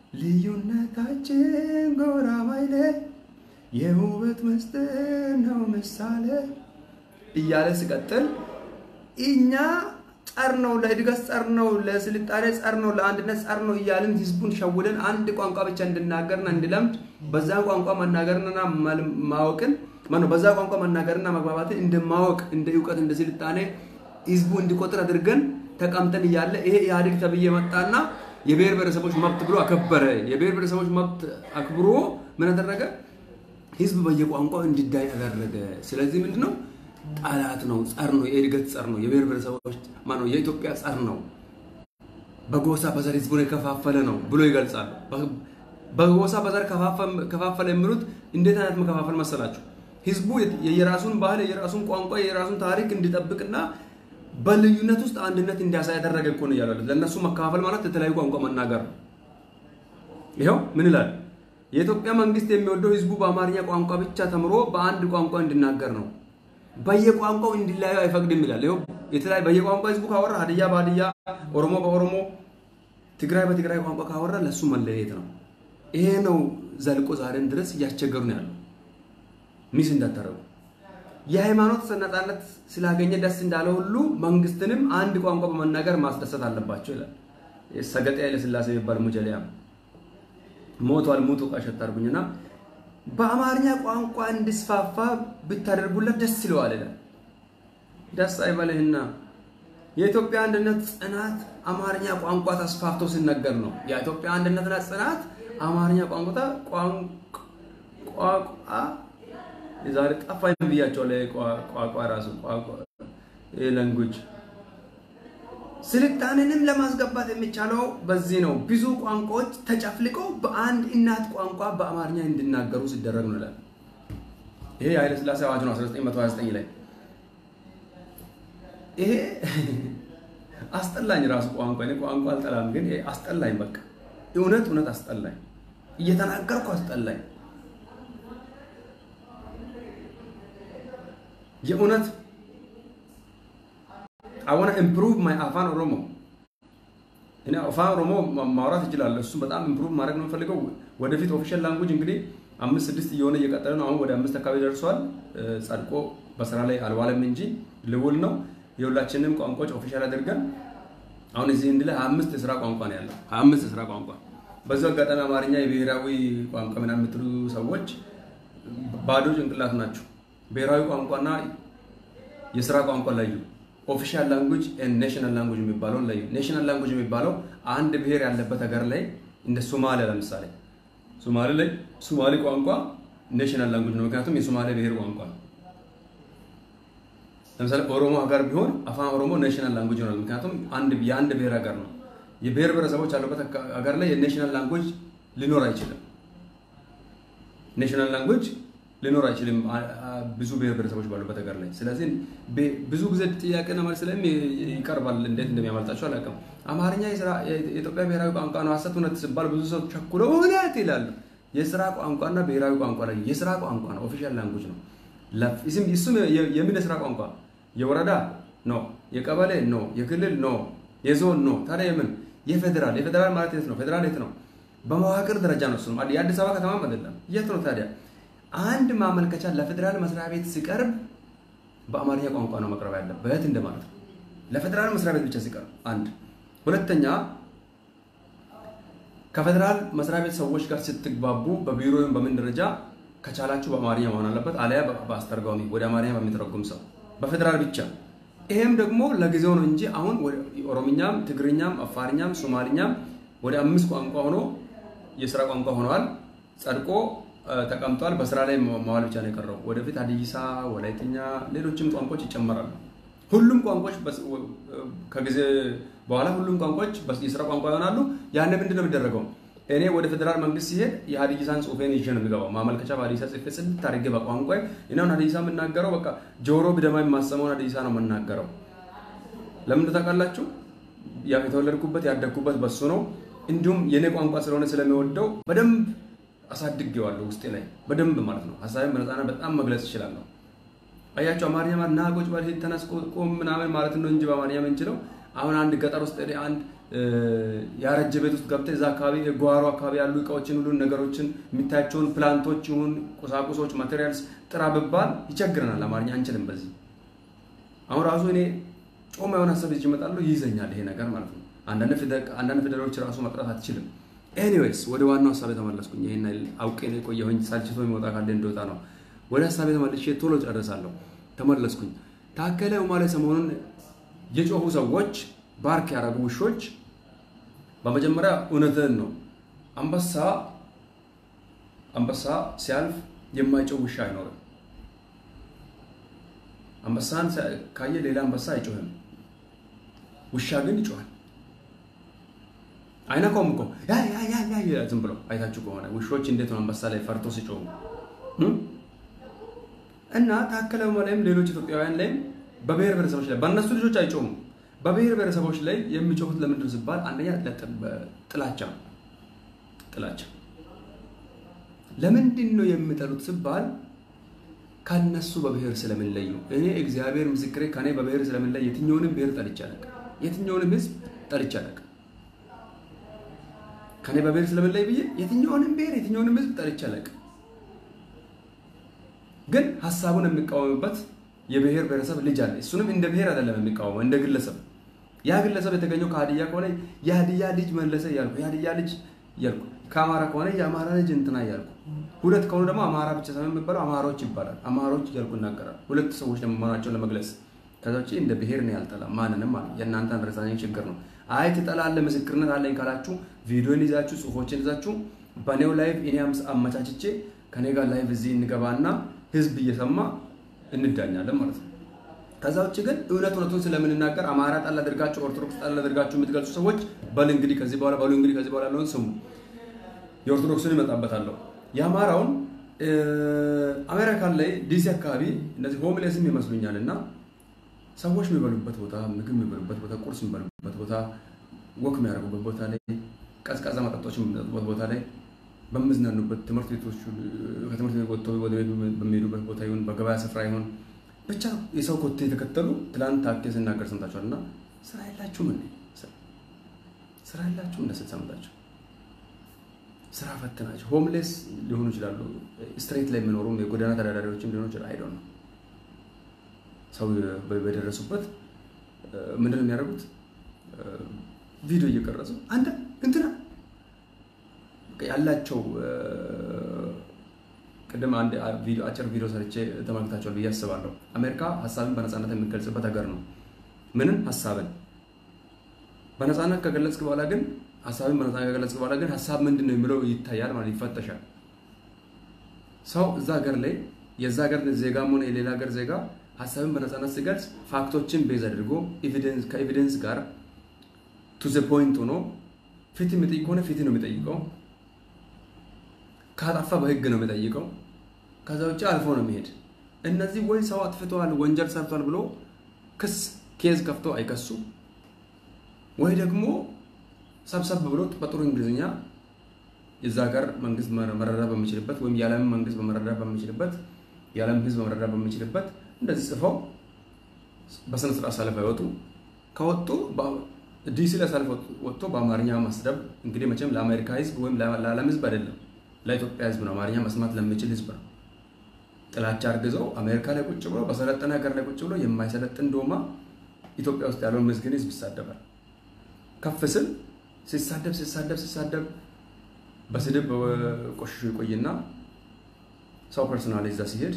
ልዩነታችን ጎራ ማይሌ የውበት ምስጢር ነው ምሳሌ እያለ ሲቀጥል እኛ ጸር ነው፣ ለእድገት ጸር ነው፣ ለስልጣኔ ጸር ነው፣ ለአንድነት ጸር ነው እያልን ህዝቡን ሸውደን አንድ ቋንቋ ብቻ እንድናገርና እንድለምድ በዛ ቋንቋ መናገርና ማወቅን ማነው በዛ ቋንቋ መናገርና መግባባትን እንደማወቅ እንደ እውቀት እንደ ስልጣኔ ህዝቡ እንዲቆጥር አድርገን ተቀምጠን እያለ ይሄ ኢህአዴግ ተብዬ መጣና የብሔር ብሔረሰቦች መብት ብሎ አከበረ። የብሔር ብሔረሰቦች መብት አክብሮ ምን አደረገ? ህዝብ በየቋንቋው እንዲዳይ አደረገ። ስለዚህ ምንድነው ጠላት ነው፣ ጸር ነው፣ የእድገት ጸር ነው፣ የብሔር ብሔረሰቦች ማነው የኢትዮጵያ ጸር ነው፣ በጎሳ በዘር ህዝቡን የከፋፈለ ነው ብሎ ይገልጻሉ። በጎሳ በዘር ከፋፈለ የሚሉት እንዴት አይነት መከፋፈል መሰላችሁ? ህዝቡ የየራሱን ባህል የየራሱን ቋንቋ የየራሱን ታሪክ እንዲጠብቅና በልዩነት ውስጥ አንድነት እንዲያሳይ ያደረገ እኮ ነው እያሉ ለእነሱ መከፋፈል ማለት የተለያዩ ቋንቋ መናገር ነው። ይኸው ምን ይላል? የኢትዮጵያ መንግስት የሚወደው ህዝቡ በአማርኛ ቋንቋ ብቻ ተምሮ በአንድ ቋንቋ እንዲናገር ነው። በየቋንቋው እንዲለያዩ አይፈቅድም ይላል። ይኸው የተለያዩ በየቋንቋ ህዝቡ ካወራ ሀዲያ በሀዲያ፣ ኦሮሞ በኦሮሞ፣ ትግራይ በትግራይ ቋንቋ ካወራ ለእሱ መለየት ነው። ይሄ ነው ዘልቆ ዛሬም ድረስ እያስቸገሩ ነው ያለው። ሚስ እንዳታረጉ የሃይማኖት ነፃነት ስላገኘ ደስ እንዳለ ሁሉ መንግስትንም አንድ ቋንቋ በመናገር ማስደሰት አለባቸው ይላል። ሰገጤ ኃይለሥላሴ የሚባል ሙጀሊያ ሞቷል። ሙቱ ቃሸት አርጉኝና በአማርኛ ቋንቋ እንዲስፋፋ ብታደርጉለት ደስ ይለዋል ይላል። ደስ አይበልህና የኢትዮጵያ አንድነት ጽናት አማርኛ ቋንቋ ተስፋፍቶ ሲነገር ነው። የኢትዮጵያ አንድነትና ጽናት አማርኛ ቋንቋ ቋንቋ የዛሬ ጠፋኝ ብያቸዋለሁ። ቋቋ ራሱ ላንጉጅ ስልጣኔንም ለማስገባት የሚቻለው በዚህ ነው። ብዙ ቋንቋዎች ተጨፍልቀው በአንድ እናት ቋንቋ በአማርኛ እንዲናገሩ ሲደረግ ነው ይላል። ይሄ የኃይለሥላሴ አዋጅ ነው 1929 ላይ። ይሄ አስጠላኝ ራሱ ቋንቋ እኔ ቋንቋ አልጠላም፣ ግን ይሄ አስጠላኝ። በቃ እውነት እውነት አስጠላኝ፣ እየተናገርኩ አስጠላኝ። የእውነት አወና ኢምፕሩቭ ማይ አፋን ኦሮሞ እኔ አፋን ኦሮሞ ማውራት እችላለሁ። እሱ በጣም ኢምፕሩቭ ማድረግ ነው የምፈልገው። ወደፊት ኦፊሻል ላንጉጅ እንግዲህ አምስት ስድስት እየሆነ እየቀጠለ ነው። አሁን ወደ አምስት አካባቢ ደርሷል። ጸድቆ በስራ ላይ አልዋለም እንጂ ልውል ነው። የሁላችንም ቋንቋዎች ኦፊሻል አድርገን አሁን እዚህ እንድ ላይ አምስት የስራ ቋንቋ ነው ያለው። አምስት የስራ ቋንቋ በዚሁ አጋጣሚ አማርኛ የብሔራዊ ቋንቋ ምናምን የምትሉ ሰዎች ባዶ ጭንቅላት ናቸው። ብሔራዊ ቋንቋና የስራ ቋንቋ ለዩ። ኦፊሻል ላንጉጅ ኔሽናል ላንጉጅ የሚባለው ለዩ። ኔሽናል ላንጉጅ የሚባለው አንድ ብሔር ያለበት ሀገር ላይ እንደ ሶማሊያ ለምሳሌ ሶማሌ ላይ ሶማሌ ቋንቋ ኔሽናል ላንጉጅ ነው፣ ምክንያቱም የሶማሌ ብሔር ቋንቋ ነው። ለምሳሌ ኦሮሞ ሀገር ቢሆን አፋን ኦሮሞ ኔሽናል ላንጉጅ ይሆናል፣ ምክንያቱም የአንድ ብሔር ሀገር ነው። የብሔር ብሔረሰቦች ያሉበት ሀገር ላይ የኔሽናል ላንጉጅ ሊኖር አይችልም። ኔሽናል ላንጉጅ ሊኖር አይችልም ብዙ ብሔር ብሔረሰቦች ባሉበት ሀገር ላይ። ስለዚህ ብዙ ጊዜ ጥያቄና መልስ ላይም ይቀርባል። እንዴት እንደሚያመልጣቸው አላውቅም። አማርኛ የኢትዮጵያ ብሔራዊ ቋንቋ ነው፣ ሀሰት እውነት ሲባል ብዙ ሰው ቸኩለው እውነት ይላሉ። የስራ ቋንቋና ብሔራዊ ቋንቋ ላይ የስራ ቋንቋ ነው፣ ኦፊሻል ላንጉጅ ነው። እሱም የምን የስራ ቋንቋ የወረዳ ነው፣ የቀበሌ ነው፣ የክልል ነው፣ የዞን ነው። ታዲያ የምን የፌዴራል የፌዴራል ማለት የት ነው? ፌዴራል የት ነው? በመዋቅር ደረጃ ነው። እሱም የአዲስ አበባ ከተማም አይደለም። የት ነው ታዲያ? አንድ ማመልከቻ ለፌዴራል መስሪያ ቤት ሲቀርብ በአማርኛ ቋንቋ ነው መቅረብ ያለበት እንደማለት ነው። ለፌዴራል መስሪያ ቤት ብቻ ሲቀርብ አንድ። ሁለተኛ ከፌዴራል መስሪያ ቤት ሰዎች ጋር ስትግባቡ በቢሮ ወይም በምን ደረጃ ከቻላችሁ በአማርኛ መሆን አለበት፣ አሊያ በአስተርጓሚ ወደ አማርኛ በሚተረጉም ሰው በፌዴራል ብቻ። ይሄም ደግሞ ለጊዜው ነው እንጂ አሁን ኦሮምኛም፣ ትግርኛም፣ አፋርኛም፣ ሶማሊኛም ወደ አምስት ቋንቋ ሆኖ የስራ ቋንቋ ሆነዋል። ጸድቆ ተቀምጧል። በስራ ላይ መዋል ብቻ ነው የቀረው። ወደፊት ሀዲይሳ፣ ወላይትኛ፣ ሌሎችም ቋንቋዎች ይጨመራሉ። ሁሉም ቋንቋዎች ከጊዜ በኋላ ሁሉም ቋንቋዎች የስራ ቋንቋ ይሆናሉ። ያን ምንድን ነው የሚደረገው? እኔ ወደ ፌዴራል መንግስት ሲሄድ የሀዲይሳን ጽሁፌን ይዤ ነው የሚገባው። ማመልከቻ በሀዲይሳ ጽፌ ጽድት አድርጌ በቋንቋ እኔውን ሀዲይሳ የምናገረው በቃ ጆሮ ብደማ የማሰማውን ሀዲይሳ ነው የምናገረው። ለምን ታውቃላችሁ? የተወለድኩበት ያደግኩበት በሱ ነው። እንዲሁም የኔ ቋንቋ ስለሆነ ስለሚወደው በደንብ አሳድጌዋለሁ ውስጤ ላይ በደንብ ማለት ነው። ሀሳቤን በነፃነት በጣም መግለጽ እችላለሁ። አያቸው አማርኛ ማለት ና ቁጭ በል ተነስ ቁም ምናምን ማለት ነው እንጂ በአማርኛ የምንችለው አሁን አንድ ገጠር ውስጥ አንድ ያረጀ ቤት ውስጥ ገብተህ እዛ አካባቢ ጓሮ አካባቢ ያሉ እቃዎችን ሁሉ ነገሮችን የሚታያቸውን ፕላንቶች ይሁን ቁሳቁሶች ማቴሪያልስ ጥራ ብባል ይቸግረናል። አማርኛ አንችልም። በዚህ አሁን ራሱ እኔ ጮማ የሆነ ሀሳብ ይዤ እመጣለሁ ይይዘኛል ይሄ ነገር ማለት ነው። አንዳንድ ፊደሎች ራሱ መጥራት አትችልም። ኤኒዌይስ ወደ ዋናው ሀሳብ የተመለስኩኝ ይሄን አውቄ ነው የቆየሁኝ። ሳልችቶ የሚወጣ ካለ እንደወጣ ነው። ወደ ሀሳብ የተመለሽ ቶሎ ጨርሳለሁ። ተመለስኩኝ። ታከለ ኡማ ላይ ሰሞኑን የጮሁ ሰዎች ባርክ ያደረጉ ውሾች በመጀመሪያ እውነትን ነው። አንበሳ አንበሳ ሲያልፍ የማይጮህ ውሻ አይኖርም። አንበሳን ካየ ሌላ አንበሳ አይጮህም። ውሻ ግን ይጮሃል። አይነካውም እኮ ያ ያ ያ ያ ዝም ብሎ አይታችሁ ከሆነ ውሾች እንዴት ነው አንበሳ ላይ ፈርቶ ሲጮሁ እና ታከለ ኡማ ላይም ሌሎች ኢትዮጵያውያን ላይም በብሔር ብሔረሰቦች ላይ በእነሱ ልጆች አይጮሁም። በብሔር ብሔረሰቦች ላይ የሚጮሁት ለምንድን ሲባል አንደኛ ጥላቻ ጥላቻ። ለምንድን ነው የሚጠሉት ሲባል ከነሱ በብሔር ስለምንለዩ። እኔ እግዚአብሔር ምስክሬ ከኔ በብሔር ስለምንለይ የትኛውንም ብሔር ጠልቼ አላውቅም። የትኛውንም ህዝብ ጠልቼ አላውቅም። ከኔ በብሔር ስለምንለይ ብዬ የትኛውንም ብሔር የትኛውንም ህዝብ ጠልቼ አላውቅም። ግን ሀሳቡን የሚቃወምበት የብሔር ብሔረሰብ ልጅ አለ። እሱንም እንደ ብሔር አይደለም የሚቃወመው እንደ ግለሰብ። ያ ግለሰብ የተገኘው ከሀዲያ ከሆነ የሀዲያ ልጅ መለሰ እያልኩ የሀዲያ ልጅ እያልኩ፣ ከአማራ ከሆነ የአማራ ልጅ እንትና እያልኩ፣ ሁለት ከሆኑ ደግሞ አማራ ብቻ ሳይሆን የሚባለው አማሮች ይባላል። አማሮች እያልኩ እናገራል። ሁለት ሰዎች ለመሆናቸውን ለመግለጽ ከዛ ውጭ እንደ ብሔር ነው ያልጠላ ማንንም ማለት የእናንተ አንደርስታንዲንግ ችግር ነው። አይ ትጠላለህ ምስክርነት አለኝ ካላችሁ ቪዲዮን ይዛችሁ ጽሁፎችን ይዛችሁ በኔው ላይቭ እኔ አመቻችቼ ከኔ ጋር ላይቭ እዚህ እንገባና ህዝብ እየሰማ እንዳኛለን ማለት ነው። ከዛ ውጭ ግን እውነት እውነቱን ስለምንናገር አማራ ጣል አድርጋችሁ ኦርቶዶክስ ጣል አድርጋችሁ የምትገልጹ ሰዎች በል እንግዲህ ከዚህ በኋላ በሉ እንግዲህ ከዚህ በኋላ ያለውን ስሙ። የኦርቶዶክስን ይመጣበታለሁ። የአማራውን አሜሪካን ላይ ዲሲ አካባቢ እነዚህ ሆምሌስም ይመስሉኛል እና ሰዎች የሚበሉበት ቦታ፣ ምግብ የሚበሉበት ቦታ፣ ቁርስ የሚበሉበት ቦታ፣ ወክ የሚያደርጉበት ቦታ ላይ ቀዝቃዛ መጠጦች የሚጠጡበት ቦታ ላይ በምዝናኑበት ትምህርት ቤቶች ከትምህርት ቤት ወጥተው ወደ ቤት በሚሄዱበት ቦታ ይሁን በገበያ ስፍራ ይሁን ብቻ የሰው ኮቴ የተከተሉ ትላንት ታኬ ስናገር ሰምታችኋል። እና ስራ የላችሁም እንዴ? ስራ የላችሁም እንደ ስትሰምታችሁ ስራ ፈት ናቸው። ሆምሌስ ሊሆኑ ይችላሉ። ስትሬት ላይ የሚኖሩ የጎዳና ተዳዳሪዎችም ሊሆኑ ይችላል። አይዶ ነው ሰው በደረሱበት ምንድን ነው የሚያደርጉት? ቪዲዮ እየቀረጹ አንተ እንትና ያላቸው ቅድም አንድ አጭር ቪዲዮ ሰርቼ ተመልክታችኋል ብዬ አስባለሁ። አሜሪካ ሀሳብን በነፃነት የሚገልጽበት ሀገር ነው። ምንም ሀሳብን በነፃነት ከገለጽክ በኋላ ግን ሀሳብን በነፃነት ከገለጽክ በኋላ ግን ሀሳብ ምንድን ነው የሚለው ይታያል ማለት ይፈተሻል። ሰው እዛ ሀገር ላይ የዛ ሀገር ዜጋም ሆነ የሌላ ሀገር ዜጋ ሀሳብን በነፃነት ሲገልጽ ፋክቶችን ቤዝ አድርጎ ከኤቪደንስ ጋር ቱ ዘ ፖይንት ሆኖ ፊት የሚጠይቅ ከሆነ ፊት ነው የሚጠይቀው ካጠፋ በህግ ነው የሚጠይቀው። ከዛ ውጭ አልፎ ነው የሚሄድ። እነዚህ ወይ ሰው አጥፍተዋል ወንጀል ሰርቷል ብሎ ክስ ኬዝ ከፍቶ አይከሱ፣ ወይ ደግሞ ሰብሰብ ብሎ በጥሩ እንግሊዝኛ የዛ ሀገር መንግስት መረዳት በሚችልበት ወይም የዓለም መንግስት መረዳት በሚችልበት የዓለም ህዝብ መረዳት በሚችልበት እንደዚህ ጽፈው በስነ ስርዓት ሰልፍ አይወጡ። ከወጡ ዲሲ ላይ ሰልፍ ወጥቶ በአማርኛ መስደብ እንግዲህ መቼም ለአሜሪካ ህዝብ ወይም ለዓለም ህዝብ አይደለም፣ ለኢትዮጵያ ህዝብ ነው። አማርኛ መስማት ለሚችል ህዝብ ነው። ጥላቻ አርግዘው አሜሪካ ላይ ቁጭ ብሎ በሰለጠነ ሀገር ላይ ቁጭ ብሎ የማይሰለጥን ዶማ ኢትዮጵያ ውስጥ ያለውን ምስኪን ህዝብ ይሳደባል። ከፍ ስል ሲሳደብ ሲሳደብ ሲሳደብ በስድብ ቆሽሾ ይቆይና ሰው ፐርሶናል እዛ ሲሄድ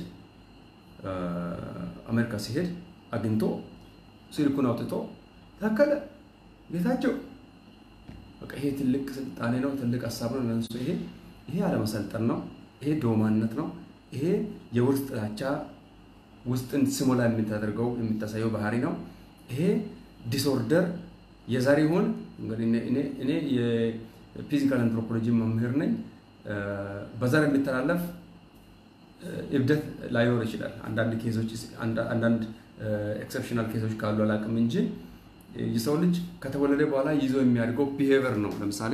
አሜሪካ ሲሄድ አግኝቶ ስልኩን አውጥቶ ታከለ ጌታቸው በቃ ይሄ ትልቅ ስልጣኔ ነው፣ ትልቅ ሀሳብ ነው ለነሱ። ይሄ ይሄ አለመሰልጠን ነው። ይሄ ዶማነት ነው። ይሄ የውርስ ጥላቻ ውስጥን ስሞላ የምታደርገው የምታሳየው ባህሪ ነው። ይሄ ዲስኦርደር የዛሬ ሆን እኔ የፊዚካል አንትሮፖሎጂ መምህር ነኝ። በዘር የሚተላለፍ እብደት ላይኖር ይችላል። አንዳንድ ኬዞች አንዳንድ ኤክሰፕሽናል ኬዞች ካሉ አላውቅም እንጂ የሰው ልጅ ከተወለደ በኋላ ይዞ የሚያድገው ቢሄቨር ነው። ለምሳሌ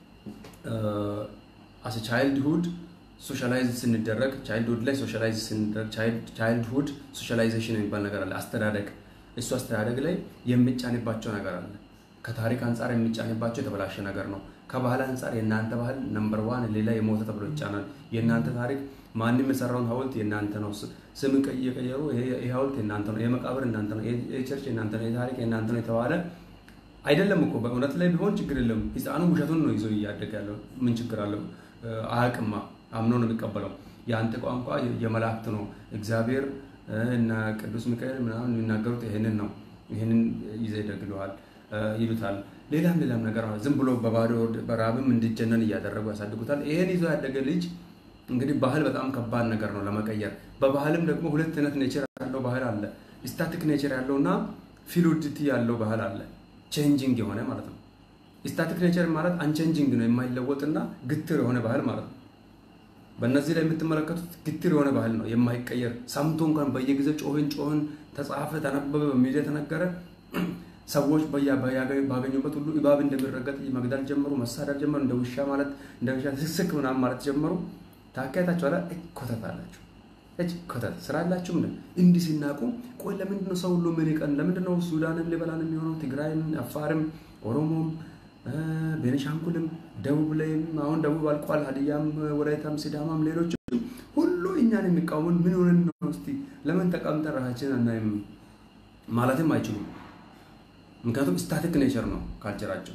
አስ ቻይልድሁድ ሶሻላይዝ ስንደረግ ቻይልድሁድ ላይ ሶሻላይዝ ስንደረግ ቻይልድሁድ ሶሻላይዜሽን የሚባል ነገር አለ። አስተዳደግ እሱ አስተዳደግ ላይ የሚጫንባቸው ነገር አለ። ከታሪክ አንጻር የሚጫንባቸው የተበላሸ ነገር ነው። ከባህል አንጻር የእናንተ ባህል ነምበር ዋን ሌላ የሞተ ተብሎ ይጫናል። የእናንተ ታሪክ ማንም የሰራውን ሐውልት የእናንተ ነው። ስም እየቀየሩ ይህ ሐውልት የእናንተ ነው፣ ይህ መቃብር የእናንተ ነው፣ ይህ ቸርች የእናንተ ነው፣ ይህ ታሪክ የእናንተ ነው የተባለ አይደለም እኮ በእውነት ላይ ቢሆን ችግር የለም። ህፃኑ ውሸቱን ነው ይዞ እያደገ ያለው። ምን ችግር አለው? አያውቅማ፣ አምኖ ነው የሚቀበለው። የአንተ ቋንቋ የመላእክት ነው፣ እግዚአብሔር እና ቅዱስ ሚካኤል ምናምን የሚናገሩት ይህንን ነው፣ ይህንን ይዘህ ይደግለዋል ይሉታል። ሌላም ሌላም ነገር ዝም ብሎ በባዶ በራብም እንዲጀነን እያደረጉ ያሳድጉታል። ይሄን ይዞ ያደገ ልጅ እንግዲህ ባህል በጣም ከባድ ነገር ነው ለመቀየር። በባህልም ደግሞ ሁለት አይነት ኔቸር ያለው ባህል አለ። ስታቲክ ኔቸር ያለው እና ፊሉዲቲ ያለው ባህል አለ። ቼንጂንግ የሆነ ማለት ነው። ስታቲክ ኔቸር ማለት አንቼንጂንግ ነው፣ የማይለወጥና ግትር የሆነ ባህል ማለት ነው። በእነዚህ ላይ የምትመለከቱት ግትር የሆነ ባህል ነው፣ የማይቀየር ሰምቶ እንኳን በየጊዜው ጮህን ጮህን ተጻፈ፣ ተነበበ፣ በሚዲያ ተነገረ ሰዎች ባገኙበት ሁሉ እባብ እንደሚረገጥ መግደል ጀመሩ፣ መሳደብ ጀመሩ። እንደ ውሻ ማለት እንደ ውሻ ስስክ ምናምን ማለት ጀመሩ። ታካያታችሁ አላ ኮተት አላችሁ እጅ ኮተት ስራ አላችሁ። ምን እንዲህ ሲናቁ ቆይ፣ ለምንድን ነው ሰው ሁሉ ምን ይቀን? ለምንድን ነው ሱዳንም ሊበላን የሚሆነው? ትግራይም፣ አፋርም፣ ኦሮሞም፣ ቤኒሻንጉልም፣ ደቡብ ላይም አሁን ደቡብ አልቋል። ሀዲያም፣ ወላይታም፣ ሲዳማም ሌሎችም ሁሉ እኛን የሚቃወሙን ምን ሆነን ነው? እስቲ ለምን ተቀምጠን ራሳችን አናይም ማለትም አይችሉም። ምክንያቱም ስታቲክ ኔቸር ነው ካልቸራቸው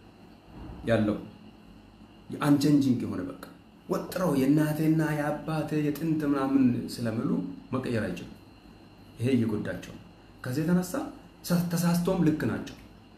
ያለው አንቸንጂንግ የሆነ በቃ ወጥረው የእናቴና የአባቴ የጥንት ምናምን ስለምሉ መቀየር አይችሉም። ይሄ እየጎዳቸው ከዚህ የተነሳ ተሳስቶም ልክ ናቸው።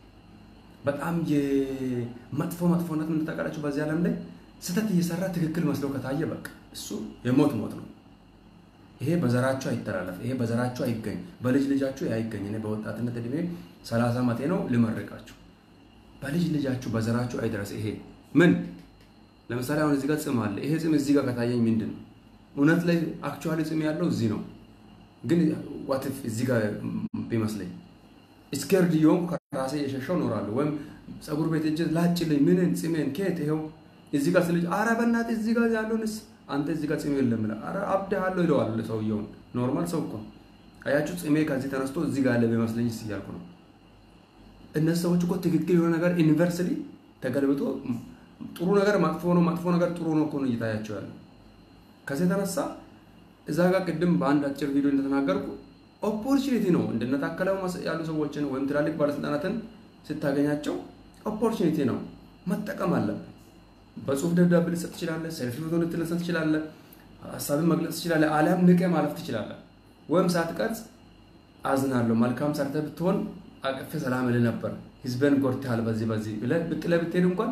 በጣም የመጥፎ መጥፎነት ምን ታውቃላችሁ? በዚህ ዓለም ላይ ስህተት እየሰራ ትክክል መስለው ከታየ በቃ እሱ የሞት ሞት ነው። ይሄ በዘራቸው አይተላለፍ። ይሄ በዘራቸው አይገኝ፣ በልጅ ልጃችሁ አይገኝ። እኔ በወጣትነት እድሜ ሰላሳ ዓመቴ ነው ልመርቃችሁ። በልጅ ልጃችሁ በዘራችሁ አይድረስ። ይሄ ምን ለምሳሌ አሁን እዚህ ጋር ጽም አለ። ይሄ ጽም እዚህ ጋር ከታየኝ ምንድን ነው? እውነት ላይ አክቹዋሊ ጽም ያለው እዚህ ነው፣ ግን ዋትፍ እዚህ ጋር ቢመስለኝ ስኬርድ እየሆንኩ ከራሴ የሸሸው እኖራለሁ። ወይም ፀጉር ቤት እጅ ላጭልኝ ምንን ጽሜን ከየት ይኸው እዚህ ጋር ስልጅ ኧረ በእናትህ እዚህ ጋር ያለውንስ አንተ እዚህ ጋር ጽሜ የለም ብለህ ኧረ አብድሃለሁ ይለዋል ሰውየውን። ኖርማል ሰው እኮ አያችሁ፣ ጽሜ ከዚህ ተነስቶ እዚህ ጋር ያለ ቢመስለኝ እያልኩ ነው። እነዚህ ሰዎች እኮ ትክክል የሆነ ነገር ዩኒቨርሲቲ ተገልብጦ ጥሩ ነገር መጥፎ ነው፣ መጥፎ ነገር ጥሩ ነው እኮ ነው እየታያቸው ያለው። ከዚህ የተነሳ እዛ ጋር ቅድም በአንድ አጭር ቪዲዮ እንደተናገርኩ ኦፖርቹኒቲ ነው እንደነታከለው ያሉ ሰዎችን ወይም ትላልቅ ባለስልጣናትን ስታገኛቸው ኦፖርቹኒቲ ነው መጠቀም አለብን። በጽሁፍ ደብዳቤ ልትሰጥ ትችላለህ። ሰልፊ ፎቶ ልትነሳ ትችላለህ። ሀሳብን መግለጽ ትችላለህ። አሊያም ንቄ ማለፍ ትችላለህ። ወይም ሳትቀርጽ አዝናለሁ መልካም ሰርተህ ብትሆን አቅፌ ሰላም እልህ ነበር፣ ህዝብን ጎድተሃል፣ በዚህ በዚህ ብለህ ብጥለህ ብትሄድ እንኳን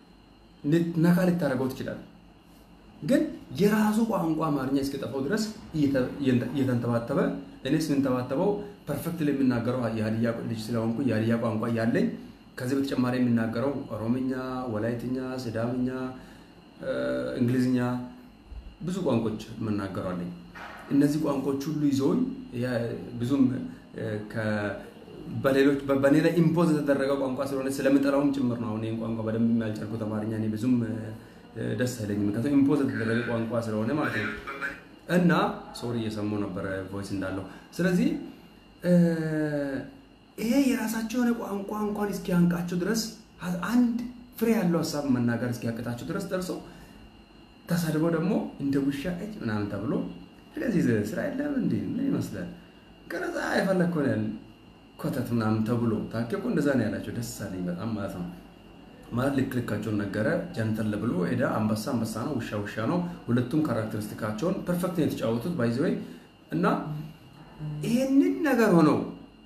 ነካ ልታደርገው ትችላለህ። ግን የራሱ ቋንቋ አማርኛ እስከጠፋው ድረስ እየተንተባተበ እኔስ የምንተባተበው ፐርፌክት የምናገረው የሀዲያ ልጅ ስለሆንኩ የሀዲያ ቋንቋ ያለኝ ከዚህ በተጨማሪ የምናገረው ኦሮምኛ፣ ወላይትኛ፣ ሲዳምኛ፣ እንግሊዝኛ ብዙ ቋንቋዎች የምናገረዋለኝ። እነዚህ ቋንቋዎች ሁሉ ይዘውኝ ብዙም በሌሎች በእኔ ላይ ኢምፖዝ የተደረገ ቋንቋ ስለሆነ ስለምጠላውም ጭምር ነው። አሁን ይህን ቋንቋ በደንብ የሚያልጨርኩት አማርኛ እኔ ብዙም ደስ አይለኝም። ምክንያቱም ኢምፖዝ የተደረገ ቋንቋ ስለሆነ ማለት ነው። እና ሶሪ እየሰማሁ ነበረ ቮይስ እንዳለው። ስለዚህ ይሄ የራሳቸው የሆነ ቋንቋ እንኳን እስኪያንቃቸው ድረስ አንድ ፍሬ ያለው ሀሳብ መናገር እስኪያቅታቸው ድረስ ደርሰው ተሰድበው ደግሞ እንደ ውሻ እጅ ምናምን ተብሎ ስለዚህ ስራ የለም እንዲ ምን ይመስላል ቀረጻ የፈለግከውን ያህል ኮተት ምናምን ተብሎ ታኬ እኮ እንደዛ ነው ያላቸው። ደስ አለኝ በጣም ማለት ነው። ማለት ልክ ልካቸውን ነገረ ጀንተል ብሎ ሄዳ አንበሳ አንበሳ ነው፣ ውሻ ውሻ ነው። ሁለቱም ካራክተሪስቲካቸውን ፐርፌክት ነው የተጫወቱት ባይዘ ወይ እና ይሄንን ነገር ሆነው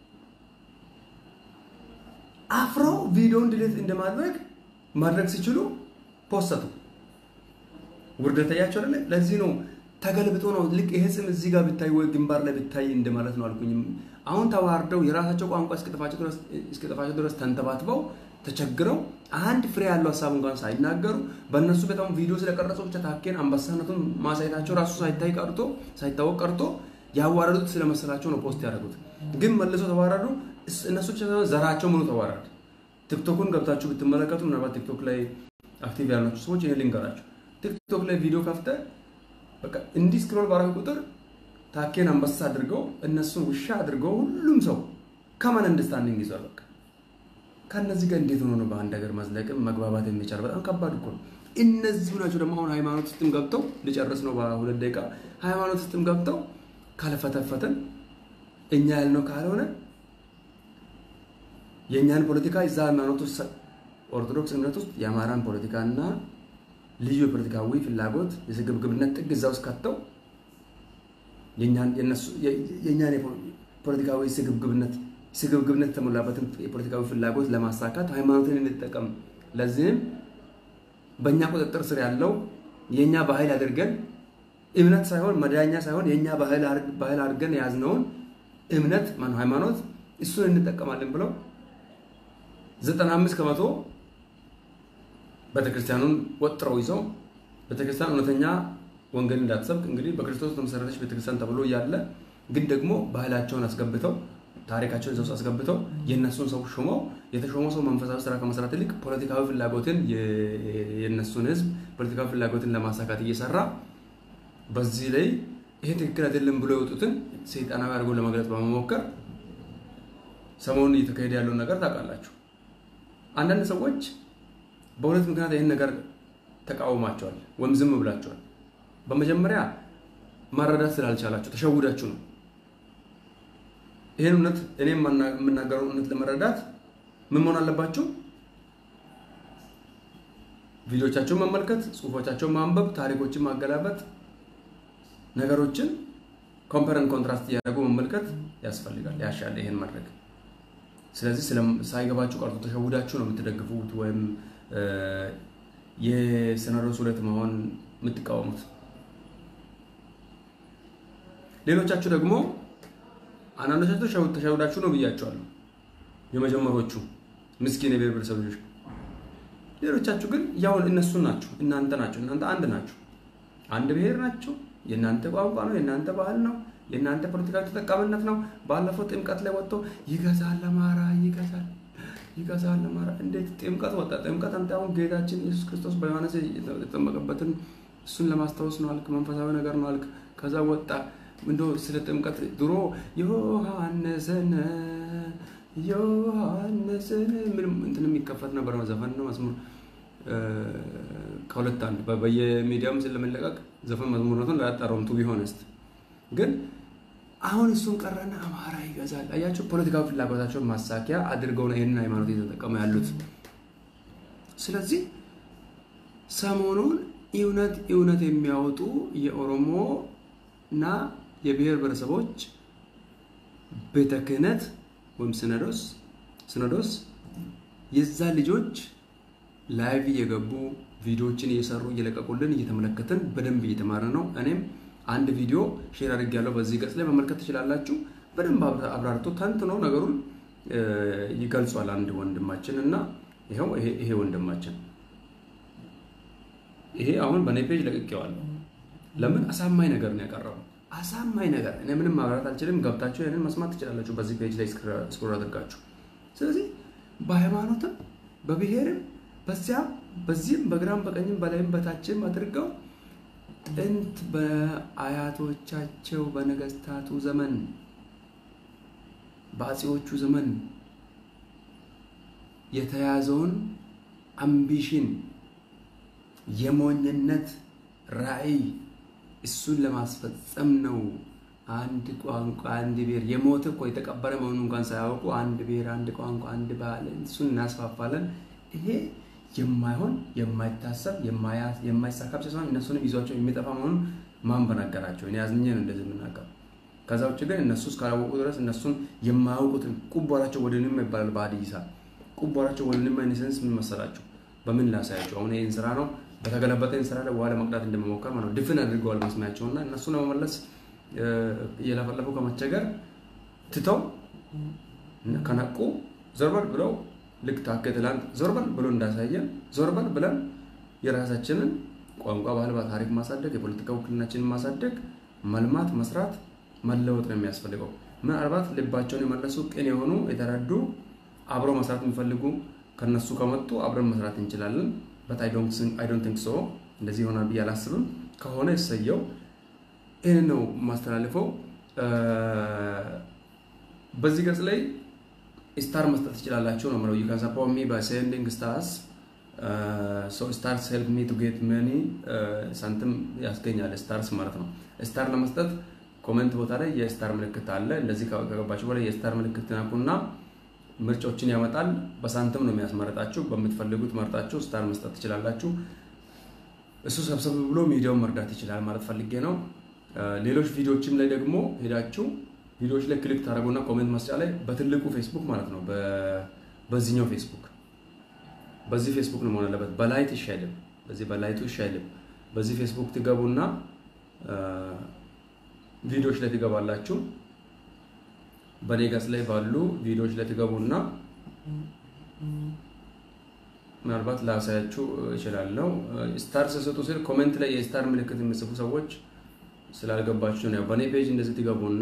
አፍረው ቪዲዮውን ድሌት እንደማድረግ ማድረግ ሲችሉ ፖስተቱ ውርደት ታያቸው አይደለ? ለዚህ ነው ተገልብጦ ነው ልክ ይሄ ስም እዚህ ጋር ብታይ ወይ ግንባር ላይ ብታይ እንደማለት ነው አልኩኝም። አሁን ተዋርደው የራሳቸው ቋንቋ እስከጠፋቸው ድረስ ተንተባትበው ተቸግረው አንድ ፍሬ ያለው ሀሳብ እንኳን ሳይናገሩ በእነሱ በጣም ቪዲዮ ስለቀረጸው ብቻ ታኬን አንበሳነቱን ማሳየታቸው ራሱ ሳይታይ ቀርቶ ሳይታወቅ ቀርቶ ያዋረዱት ስለመሰላቸው ነው ፖስት ያደረጉት። ግን መልሶ ተዋረዱ። እነሱ ብቻ ሳይሆን ዘራቸው ምኑ ተዋረድ። ቲክቶኩን ገብታችሁ ብትመለከቱ ምናልባት ቲክቶክ ላይ አክቲቭ ያላችሁ ሰዎች ይሄ ልንገራችሁ። ቲክቶክ ላይ ቪዲዮ ከፍተ በቃ እንዲህ ስክሮል ባረግ ቁጥር ታኬን አንበሳ አድርገው እነሱን ውሻ አድርገው ሁሉም ሰው ከማን አንደርስታንዲንግ ይዟል። በቃ ከእነዚህ ጋር እንዴት ሆኖ ነው በአንድ ሀገር መዝለቅም መግባባት የሚቻል? በጣም ከባድ እኮ ነው። እነዚሁ ናቸው ደግሞ አሁን ሃይማኖት ውስጥም ገብተው ልጨርስ ነው በሁለት ደቂቃ። ሃይማኖት ውስጥም ገብተው ካልፈተፈትን እኛ ያልነው ካልሆነ የእኛን ፖለቲካ እዛ ሃይማኖት ውስጥ ኦርቶዶክስ እምነት ውስጥ የአማራን ፖለቲካና ልዩ የፖለቲካዊ ፍላጎት የስግብግብነት ጥግ እዛ ውስጥ ከተው የእኛን ፖለቲካዊ ስግብግብነት ስግብግብነት የተሞላበትን የፖለቲካዊ ፍላጎት ለማሳካት ሃይማኖትን እንጠቀም። ለዚህም በእኛ ቁጥጥር ስር ያለው የእኛ ባህል አድርገን እምነት ሳይሆን መዳኛ ሳይሆን የእኛ ባህል አድርገን የያዝነውን እምነት ሃይማኖት እሱን እንጠቀማለን ብለው ዘጠና አምስት ከመቶ ቤተክርስቲያኑን ወጥረው ይዘው ቤተክርስቲያን እውነተኛ ወንጌል እንዳትሰብክ እንግዲህ በክርስቶስ ተመሰረተች ቤተክርስቲያን ተብሎ እያለ ግን ደግሞ ባህላቸውን አስገብተው ታሪካቸውን እዛ ውስጥ አስገብተው የእነሱን ሰው ሹመው የተሾመው ሰው መንፈሳዊ ስራ ከመስራት ይልቅ ፖለቲካዊ ፍላጎትን የእነሱን ህዝብ ፖለቲካዊ ፍላጎትን ለማሳካት እየሰራ በዚህ ላይ ይሄ ትክክል አይደለም ብሎ የወጡትን ሰይጣናዊ አድርጎ ለመግለጽ በመሞከር ሰሞኑን እየተካሄደ ያለውን ነገር ታውቃላችሁ። አንዳንድ ሰዎች በሁለት ምክንያት ይህን ነገር ተቃውማቸዋል ወይም ዝም ብላቸዋል። በመጀመሪያ ማረዳት ስላልቻላችሁ ተሸውዳችሁ ነው። ይህን እውነት እኔ የምናገረውን እውነት ለመረዳት ምን መሆን አለባችሁ? ቪዲዮቻቸውን መመልከት፣ ጽሁፎቻቸውን ማንበብ፣ ታሪኮችን ማገላበጥ፣ ነገሮችን ኮምፐረን ኮንትራስት እያደረጉ መመልከት ያስፈልጋል፣ ያሻል ይሄን ማድረግ። ስለዚህ ሳይገባችሁ ቀርቶ ተሸውዳችሁ ነው የምትደግፉት ወይም የሲኖዶስ ሁለት መሆን የምትቃወሙት። ሌሎቻችሁ ደግሞ አንዳንዶቻችሁ ተሸውዳችሁ ነው ብያቸዋለሁ። የመጀመሮቹ ምስኪን የብሔር ብሔረሰብ ልጆች። ሌሎቻችሁ ግን ያው እነሱ ናችሁ፣ እናንተ ናችሁ፣ እናንተ አንድ ናችሁ፣ አንድ ብሔር ናቸው። የእናንተ ቋንቋ ነው፣ የእናንተ ባህል ነው፣ የእናንተ ፖለቲካዊ ተጠቃሚነት ነው። ባለፈው ጥምቀት ላይ ወጥቶ ይገዛል አማራ ይገዛል ይገዛል አማራ። እንዴት ጥምቀት ወጣ? ጥምቀት አንተ አሁን ጌታችን ኢየሱስ ክርስቶስ በዮሐንስ የተጠመቀበትን እሱን ለማስታወስ ነው አልክ፣ መንፈሳዊ ነገር ነው አልክ። ከዛ ወጣ እንዶ ስለ ጥምቀት ድሮ ዮሐንስን ዮሐንስን ምንም እንትን የሚከፈት ነበር ዘፈን ነው መዝሙር ከሁለት አንድ በየሚዲያውም ስለመለቀቅ ዘፈን መዝሙርነቱን ላያጣረውም ቱ ቢሆንስት ግን አሁን እሱን ቀረና አማራ ይገዛል። አያቸው ፖለቲካዊ ፍላጎታቸውን ማሳኪያ አድርገው ነው ይህንን ሃይማኖት እየተጠቀሙ ያሉት። ስለዚህ ሰሞኑን እውነት እውነት የሚያወጡ የኦሮሞ እና የብሔር ብሔረሰቦች ቤተ ክህነት ወይም ሲኖዶስ ሲኖዶስ የዛ ልጆች ላይቭ እየገቡ ቪዲዮዎችን እየሰሩ እየለቀቁልን እየተመለከትን በደንብ እየተማረ ነው። እኔም አንድ ቪዲዮ ሼር አድርጌያለሁ በዚህ ገጽ ላይ መመልከት ትችላላችሁ። በደንብ አብራርቶ ተንትኖ ነገሩን ይገልጿል አንድ ወንድማችን እና ይኸው ይሄ ወንድማችን ይሄ አሁን በእኔ ፔጅ ለቅቄዋለሁ። ለምን አሳማኝ ነገር ነው ያቀረበው። አሳማኝ ነገር እኔ ምንም ማብራት አልችልም። ገብታችሁ ይህንን መስማት ትችላላችሁ በዚህ ፔጅ ላይ ስክሮል አድርጋችሁ። ስለዚህ በሃይማኖትም በብሔርም በዚያም በዚህም በግራም በቀኝም በላይም በታችም አድርገው ጥንት በአያቶቻቸው በነገስታቱ ዘመን በአፄዎቹ ዘመን የተያዘውን አምቢሽን የሞኝነት ራዕይ እሱን ለማስፈጸም ነው። አንድ ቋንቋ፣ አንድ ብሔር የሞተ እኮ የተቀበረ መሆኑን እንኳን ሳያውቁ አንድ ብሔር፣ አንድ ቋንቋ፣ አንድ ባህል እሱን እናስፋፋለን። ይሄ የማይሆን የማይታሰብ የማይሳካ ብቻ ሳይሆን እነሱንም ይዟቸው የሚጠፋ መሆኑን ማን በነገራቸው? እኔ አዝኜ ነው እንደዚህ የምናገር። ከዛ ውጭ ግን እነሱ እስካላወቁ ድረስ እነሱን የማያውቁትን ቁቧራቸው ወደ ንማ ይባላል በሀዲይሳ ቁቧራቸው ወደ ንማ ኢንሴንስ ምን መሰላቸው? በምን ላሳያቸው? አሁን ይህን ስራ ነው በተገለበጠ ስራ ላይ ውሃ ለመቅዳት እንደመሞከር ማለት ነው። ድፍን አድርገዋል መስሚያቸውና እነሱን ለመመለስ እየለፈለፉ ከመቸገር ትተው ከነቁ ዞርበል ብለው ልክ ታከ ትላንት ዞርበል ብሎ እንዳሳየን ዞርበል ብለን የራሳችንን ቋንቋ፣ ባህል፣ ታሪክ ማሳደግ የፖለቲካ ውክልናችንን ማሳደግ መልማት፣ መስራት፣ መለወጥ ነው የሚያስፈልገው። ምናልባት ልባቸውን የመለሱ ቅን የሆኑ የተረዱ አብሮ መስራት የሚፈልጉ ከነሱ ከመጡ አብረን መስራት እንችላለን። በት አይ ዶንት ቲንክ ሶ እንደዚህ ይሆናል ብዬ አላስብም። ከሆነ እሰየው። ይህን ነው የማስተላልፈው። በዚህ ገጽ ላይ ስታር መስጠት ትችላላችሁ ነው የምለው። ዩ ካን ሰፖርት ሚ ባይ ሴንዲንግ ስታርስ ሶ ስታርስ ሄልፕ ሚ ቱ ጌት መኒ ሳንቲም ያስገኛል። ስታርስ ማለት ነው። ስታር ለመስጠት ኮሜንት ቦታ ላይ የስታር ምልክት አለ። እንደዚህ ከገባችሁ በላይ የስታር ምልክት ናኩና ምርጫዎችን ያመጣል። በሳንቲም ነው የሚያስመረጣችሁ። በምትፈልጉት መርጣችሁ ስታር መስጠት ትችላላችሁ። እሱ ሰብሰብ ብሎ ሚዲያውን መርዳት ይችላል ማለት ፈልጌ ነው። ሌሎች ቪዲዮዎችም ላይ ደግሞ ሄዳችሁ ቪዲዮዎች ላይ ክሊክ ታደረጉና ኮሜንት መስጫ ላይ በትልቁ ፌስቡክ ማለት ነው፣ በዚህኛው ፌስቡክ በዚህ ፌስቡክ ነው መሆን አለበት። በላይት ይሻይልም፣ በዚህ በላይቱ ይሻይልም። በዚህ ፌስቡክ ትገቡና ቪዲዮዎች ላይ ትገባላችሁ። በኔ ገጽ ላይ ባሉ ቪዲዮዎች ላይ ትገቡና ምናልባት ላሳያችሁ እችላለሁ። ስታር ስሰጡ ስል ኮሜንት ላይ የስታር ምልክት የሚጽፉ ሰዎች ስላልገባችሁ ነው። በእኔ ፔጅ እንደዚህ ትገቡና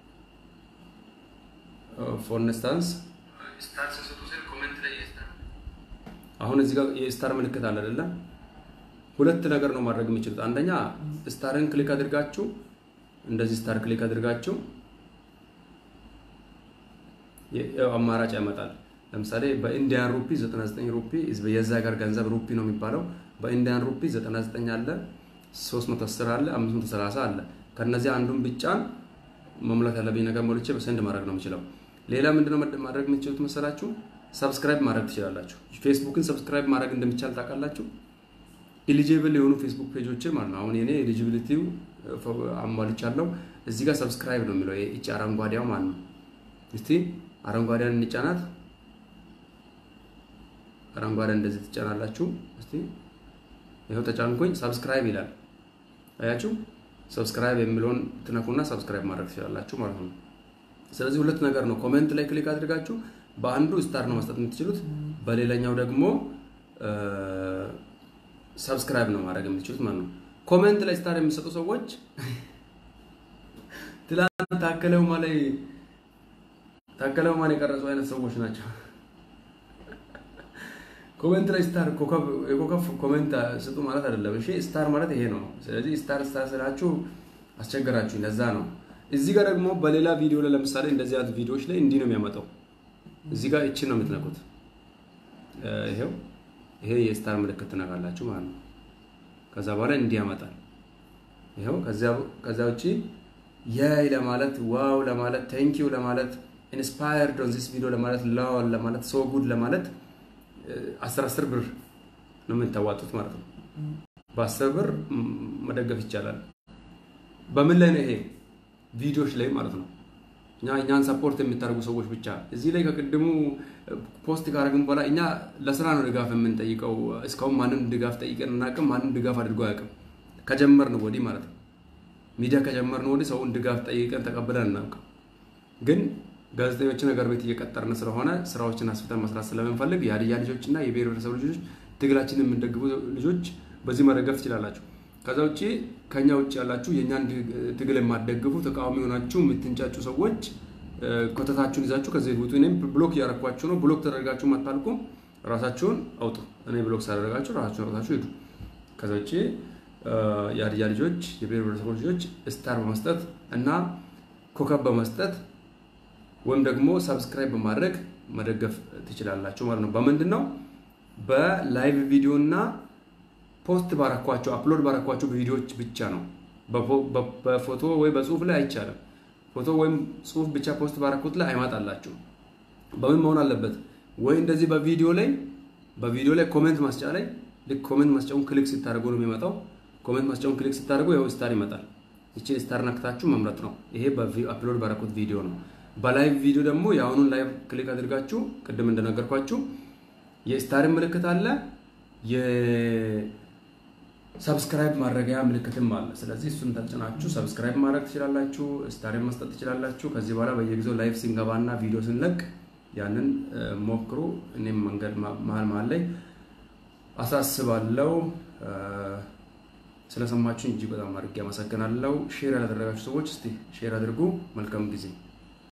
ፎር ኢንስታንስ አሁን እዚህ ጋር የስታር ምልክት አለ አይደለ? ሁለት ነገር ነው ማድረግ የምችሉት። አንደኛ ስታርን ክሊክ አድርጋችሁ እንደዚህ ስታር ክሊክ አድርጋችሁ አማራጭ ያመጣል። ለምሳሌ በኢንዲያን ሩፒ 99 ሩፒ የዛ ሀገር ገንዘብ ሩፒ ነው የሚባለው። በኢንዲያን ሩፒ 99 አለ፣ 310 አለ፣ 530 አለ። ከነዚህ አንዱን ብቻን መሙላት ያለብኝ ነገር ሞልቼ በሰንድ ማድረግ ነው የምችለው። ሌላ ምንድነው ማድረግ የምትችሉት መሰላችሁ? ሰብስክራይብ ማድረግ ትችላላችሁ። ፌስቡክን ሰብስክራይብ ማድረግ እንደሚቻል ታውቃላችሁ። ኤሊጂብል የሆኑ ፌስቡክ ፔጆች ማለት ነው። አሁን የኔ ኤሊጂቢሊቲው አሟልቻለሁ። እዚህ ጋር ሰብስክራይብ ነው የሚለው ይቺ አረንጓዴው ማለት ነው። እስቲ አረንጓዴን እንጫናት። አረንጓዴ እንደዚህ ትጫናላችሁ። እስቲ ይኸው ተጫንኩኝ፣ ሰብስክራይብ ይላል። አያችሁ፣ ሰብስክራይብ የሚለውን ትነኩና ሰብስክራይብ ማድረግ ትችላላችሁ ማለት ነው። ስለዚህ ሁለት ነገር ነው። ኮሜንት ላይ ክሊክ አድርጋችሁ በአንዱ ስታር ነው መስጠት የምትችሉት፣ በሌላኛው ደግሞ ሰብስክራይብ ነው ማድረግ የምትችሉት ማለት ነው። ኮሜንት ላይ ስታር የሚሰጡ ሰዎች ትላንት ታከለው ላይ ታከለው ማን የቀረጹ አይነት ሰዎች ናቸው። ኮሜንት ላይ ስታር የኮከብ ኮሜንት ስጡ ማለት አይደለም። እሺ ስታር ማለት ይሄ ነው። ስለዚህ ስታር ስታር ስላችሁ አስቸገራችሁ፣ ለዛ ነው። እዚህ ጋር ደግሞ በሌላ ቪዲዮ ላይ ለምሳሌ እንደዚህ አይነት ቪዲዮዎች ላይ እንዲህ ነው የሚያመጣው። እዚህ ጋር እቺን ነው የምትነኩት። ይሄው ይሄ የስታር ምልክት ትነካላችሁ ማለት ነው። ከዛ በኋላ እንዲህ ያመጣል። ይሄው ከዛ ውጪ የይ ለማለት ዋው ለማለት ቴንኪው ለማለት ኢንስፓየርድ ኦን ዚስ ቪዲዮ ለማለት ላው ለማለት ሶ ጉድ ለማለት አስር አስር ብር ነው የምታዋጡት ማለት ነው። በአስር ብር መደገፍ ይቻላል። በምን ላይ ነው ይሄ? ቪዲዮዎች ላይ ማለት ነው። እኛ እኛን ሰፖርት የምታደርጉ ሰዎች ብቻ እዚህ ላይ ከቅድሙ ፖስት ካደረግን በኋላ እኛ ለስራ ነው ድጋፍ የምንጠይቀው። እስካሁን ማንም ድጋፍ ጠይቀን እናቅም። ማንም ድጋፍ አድርጎ አያውቅም። ከጀመርን ወዲህ ማለት ነው። ሚዲያ ከጀመርን ወዲህ ሰውን ድጋፍ ጠይቀን ተቀብለን እናውቅም። ግን ጋዜጠኞችን ሀገር ቤት እየቀጠርን ስለሆነ ስራዎችን አስፍተን መስራት ስለምንፈልግ የሀዲያ ልጆች እና የብሔር ብሔረሰብ ልጆች ትግላችንን የምንደግፉ ልጆች በዚህ መደገፍ ትችላላችሁ። ከዛ ውጭ ከኛ ውጭ ያላችሁ የእኛን ትግል የማትደግፉ ተቃዋሚ ሆናችሁ የምትንጫጩ ሰዎች ኮተታችሁን ይዛችሁ ከዚህ ውጡ። እኔም ብሎክ እያረኳችሁ ነው። ብሎክ ተደርጋችሁ አታልቁም። ራሳችሁን አውጡ። እኔ ብሎክ ሳደረጋችሁ ራሳችሁን አውጣችሁ ሂዱ። ከዛ ውጭ የሀዲያ ልጆች የብሔር ብሔረሰቦች ልጆች ስታር በመስጠት እና ኮከብ በመስጠት ወይም ደግሞ ሰብስክራይብ በማድረግ መደገፍ ትችላላችሁ ማለት ነው። በምንድን ነው? በላይቭ ቪዲዮ እና ፖስት ባረኳቸው አፕሎድ ባረኳቸው ቪዲዮዎች ብቻ ነው። በፎቶ ወይ በጽሁፍ ላይ አይቻልም። ፎቶ ወይም ጽሁፍ ብቻ ፖስት ባረኩት ላይ አይመጣላችሁ። በምን መሆን አለበት? ወይ እንደዚህ በቪዲዮ ላይ በቪዲዮ ላይ ኮሜንት ማስጫ ላይ ልክ ኮሜንት ማስጫውን ክሊክ ስታደርጉ ነው የሚመጣው። ኮሜንት ማስጫውን ክሊክ ስታደርጉ ያው ስታር ይመጣል። ይችን ስታር ነክታችሁ መምረጥ ነው። ይሄ በአፕሎድ ባረኩት ቪዲዮ ነው። በላይቭ ቪዲዮ ደግሞ የአሁኑን ላይቭ ክሊክ አድርጋችሁ ቅድም እንደነገርኳችሁ የስታርን ምልክት አለ፣ የሰብስክራይብ ማድረጊያ ምልክትም አለ። ስለዚህ እሱን ተጭናችሁ ሰብስክራይብ ማድረግ ትችላላችሁ፣ ስታርን መስጠት ትችላላችሁ። ከዚህ በኋላ በየጊዜው ላይቭ ስንገባና ቪዲዮ ስንለቅ ያንን ሞክሩ። እኔም መንገድ መሀል መሀል ላይ አሳስባለሁ። ስለሰማችሁኝ እጅግ በጣም አድርጌ አመሰግናለሁ። ሼር ያላደረጋችሁ ሰዎች እስቲ ሼር አድርጉ። መልካም ጊዜ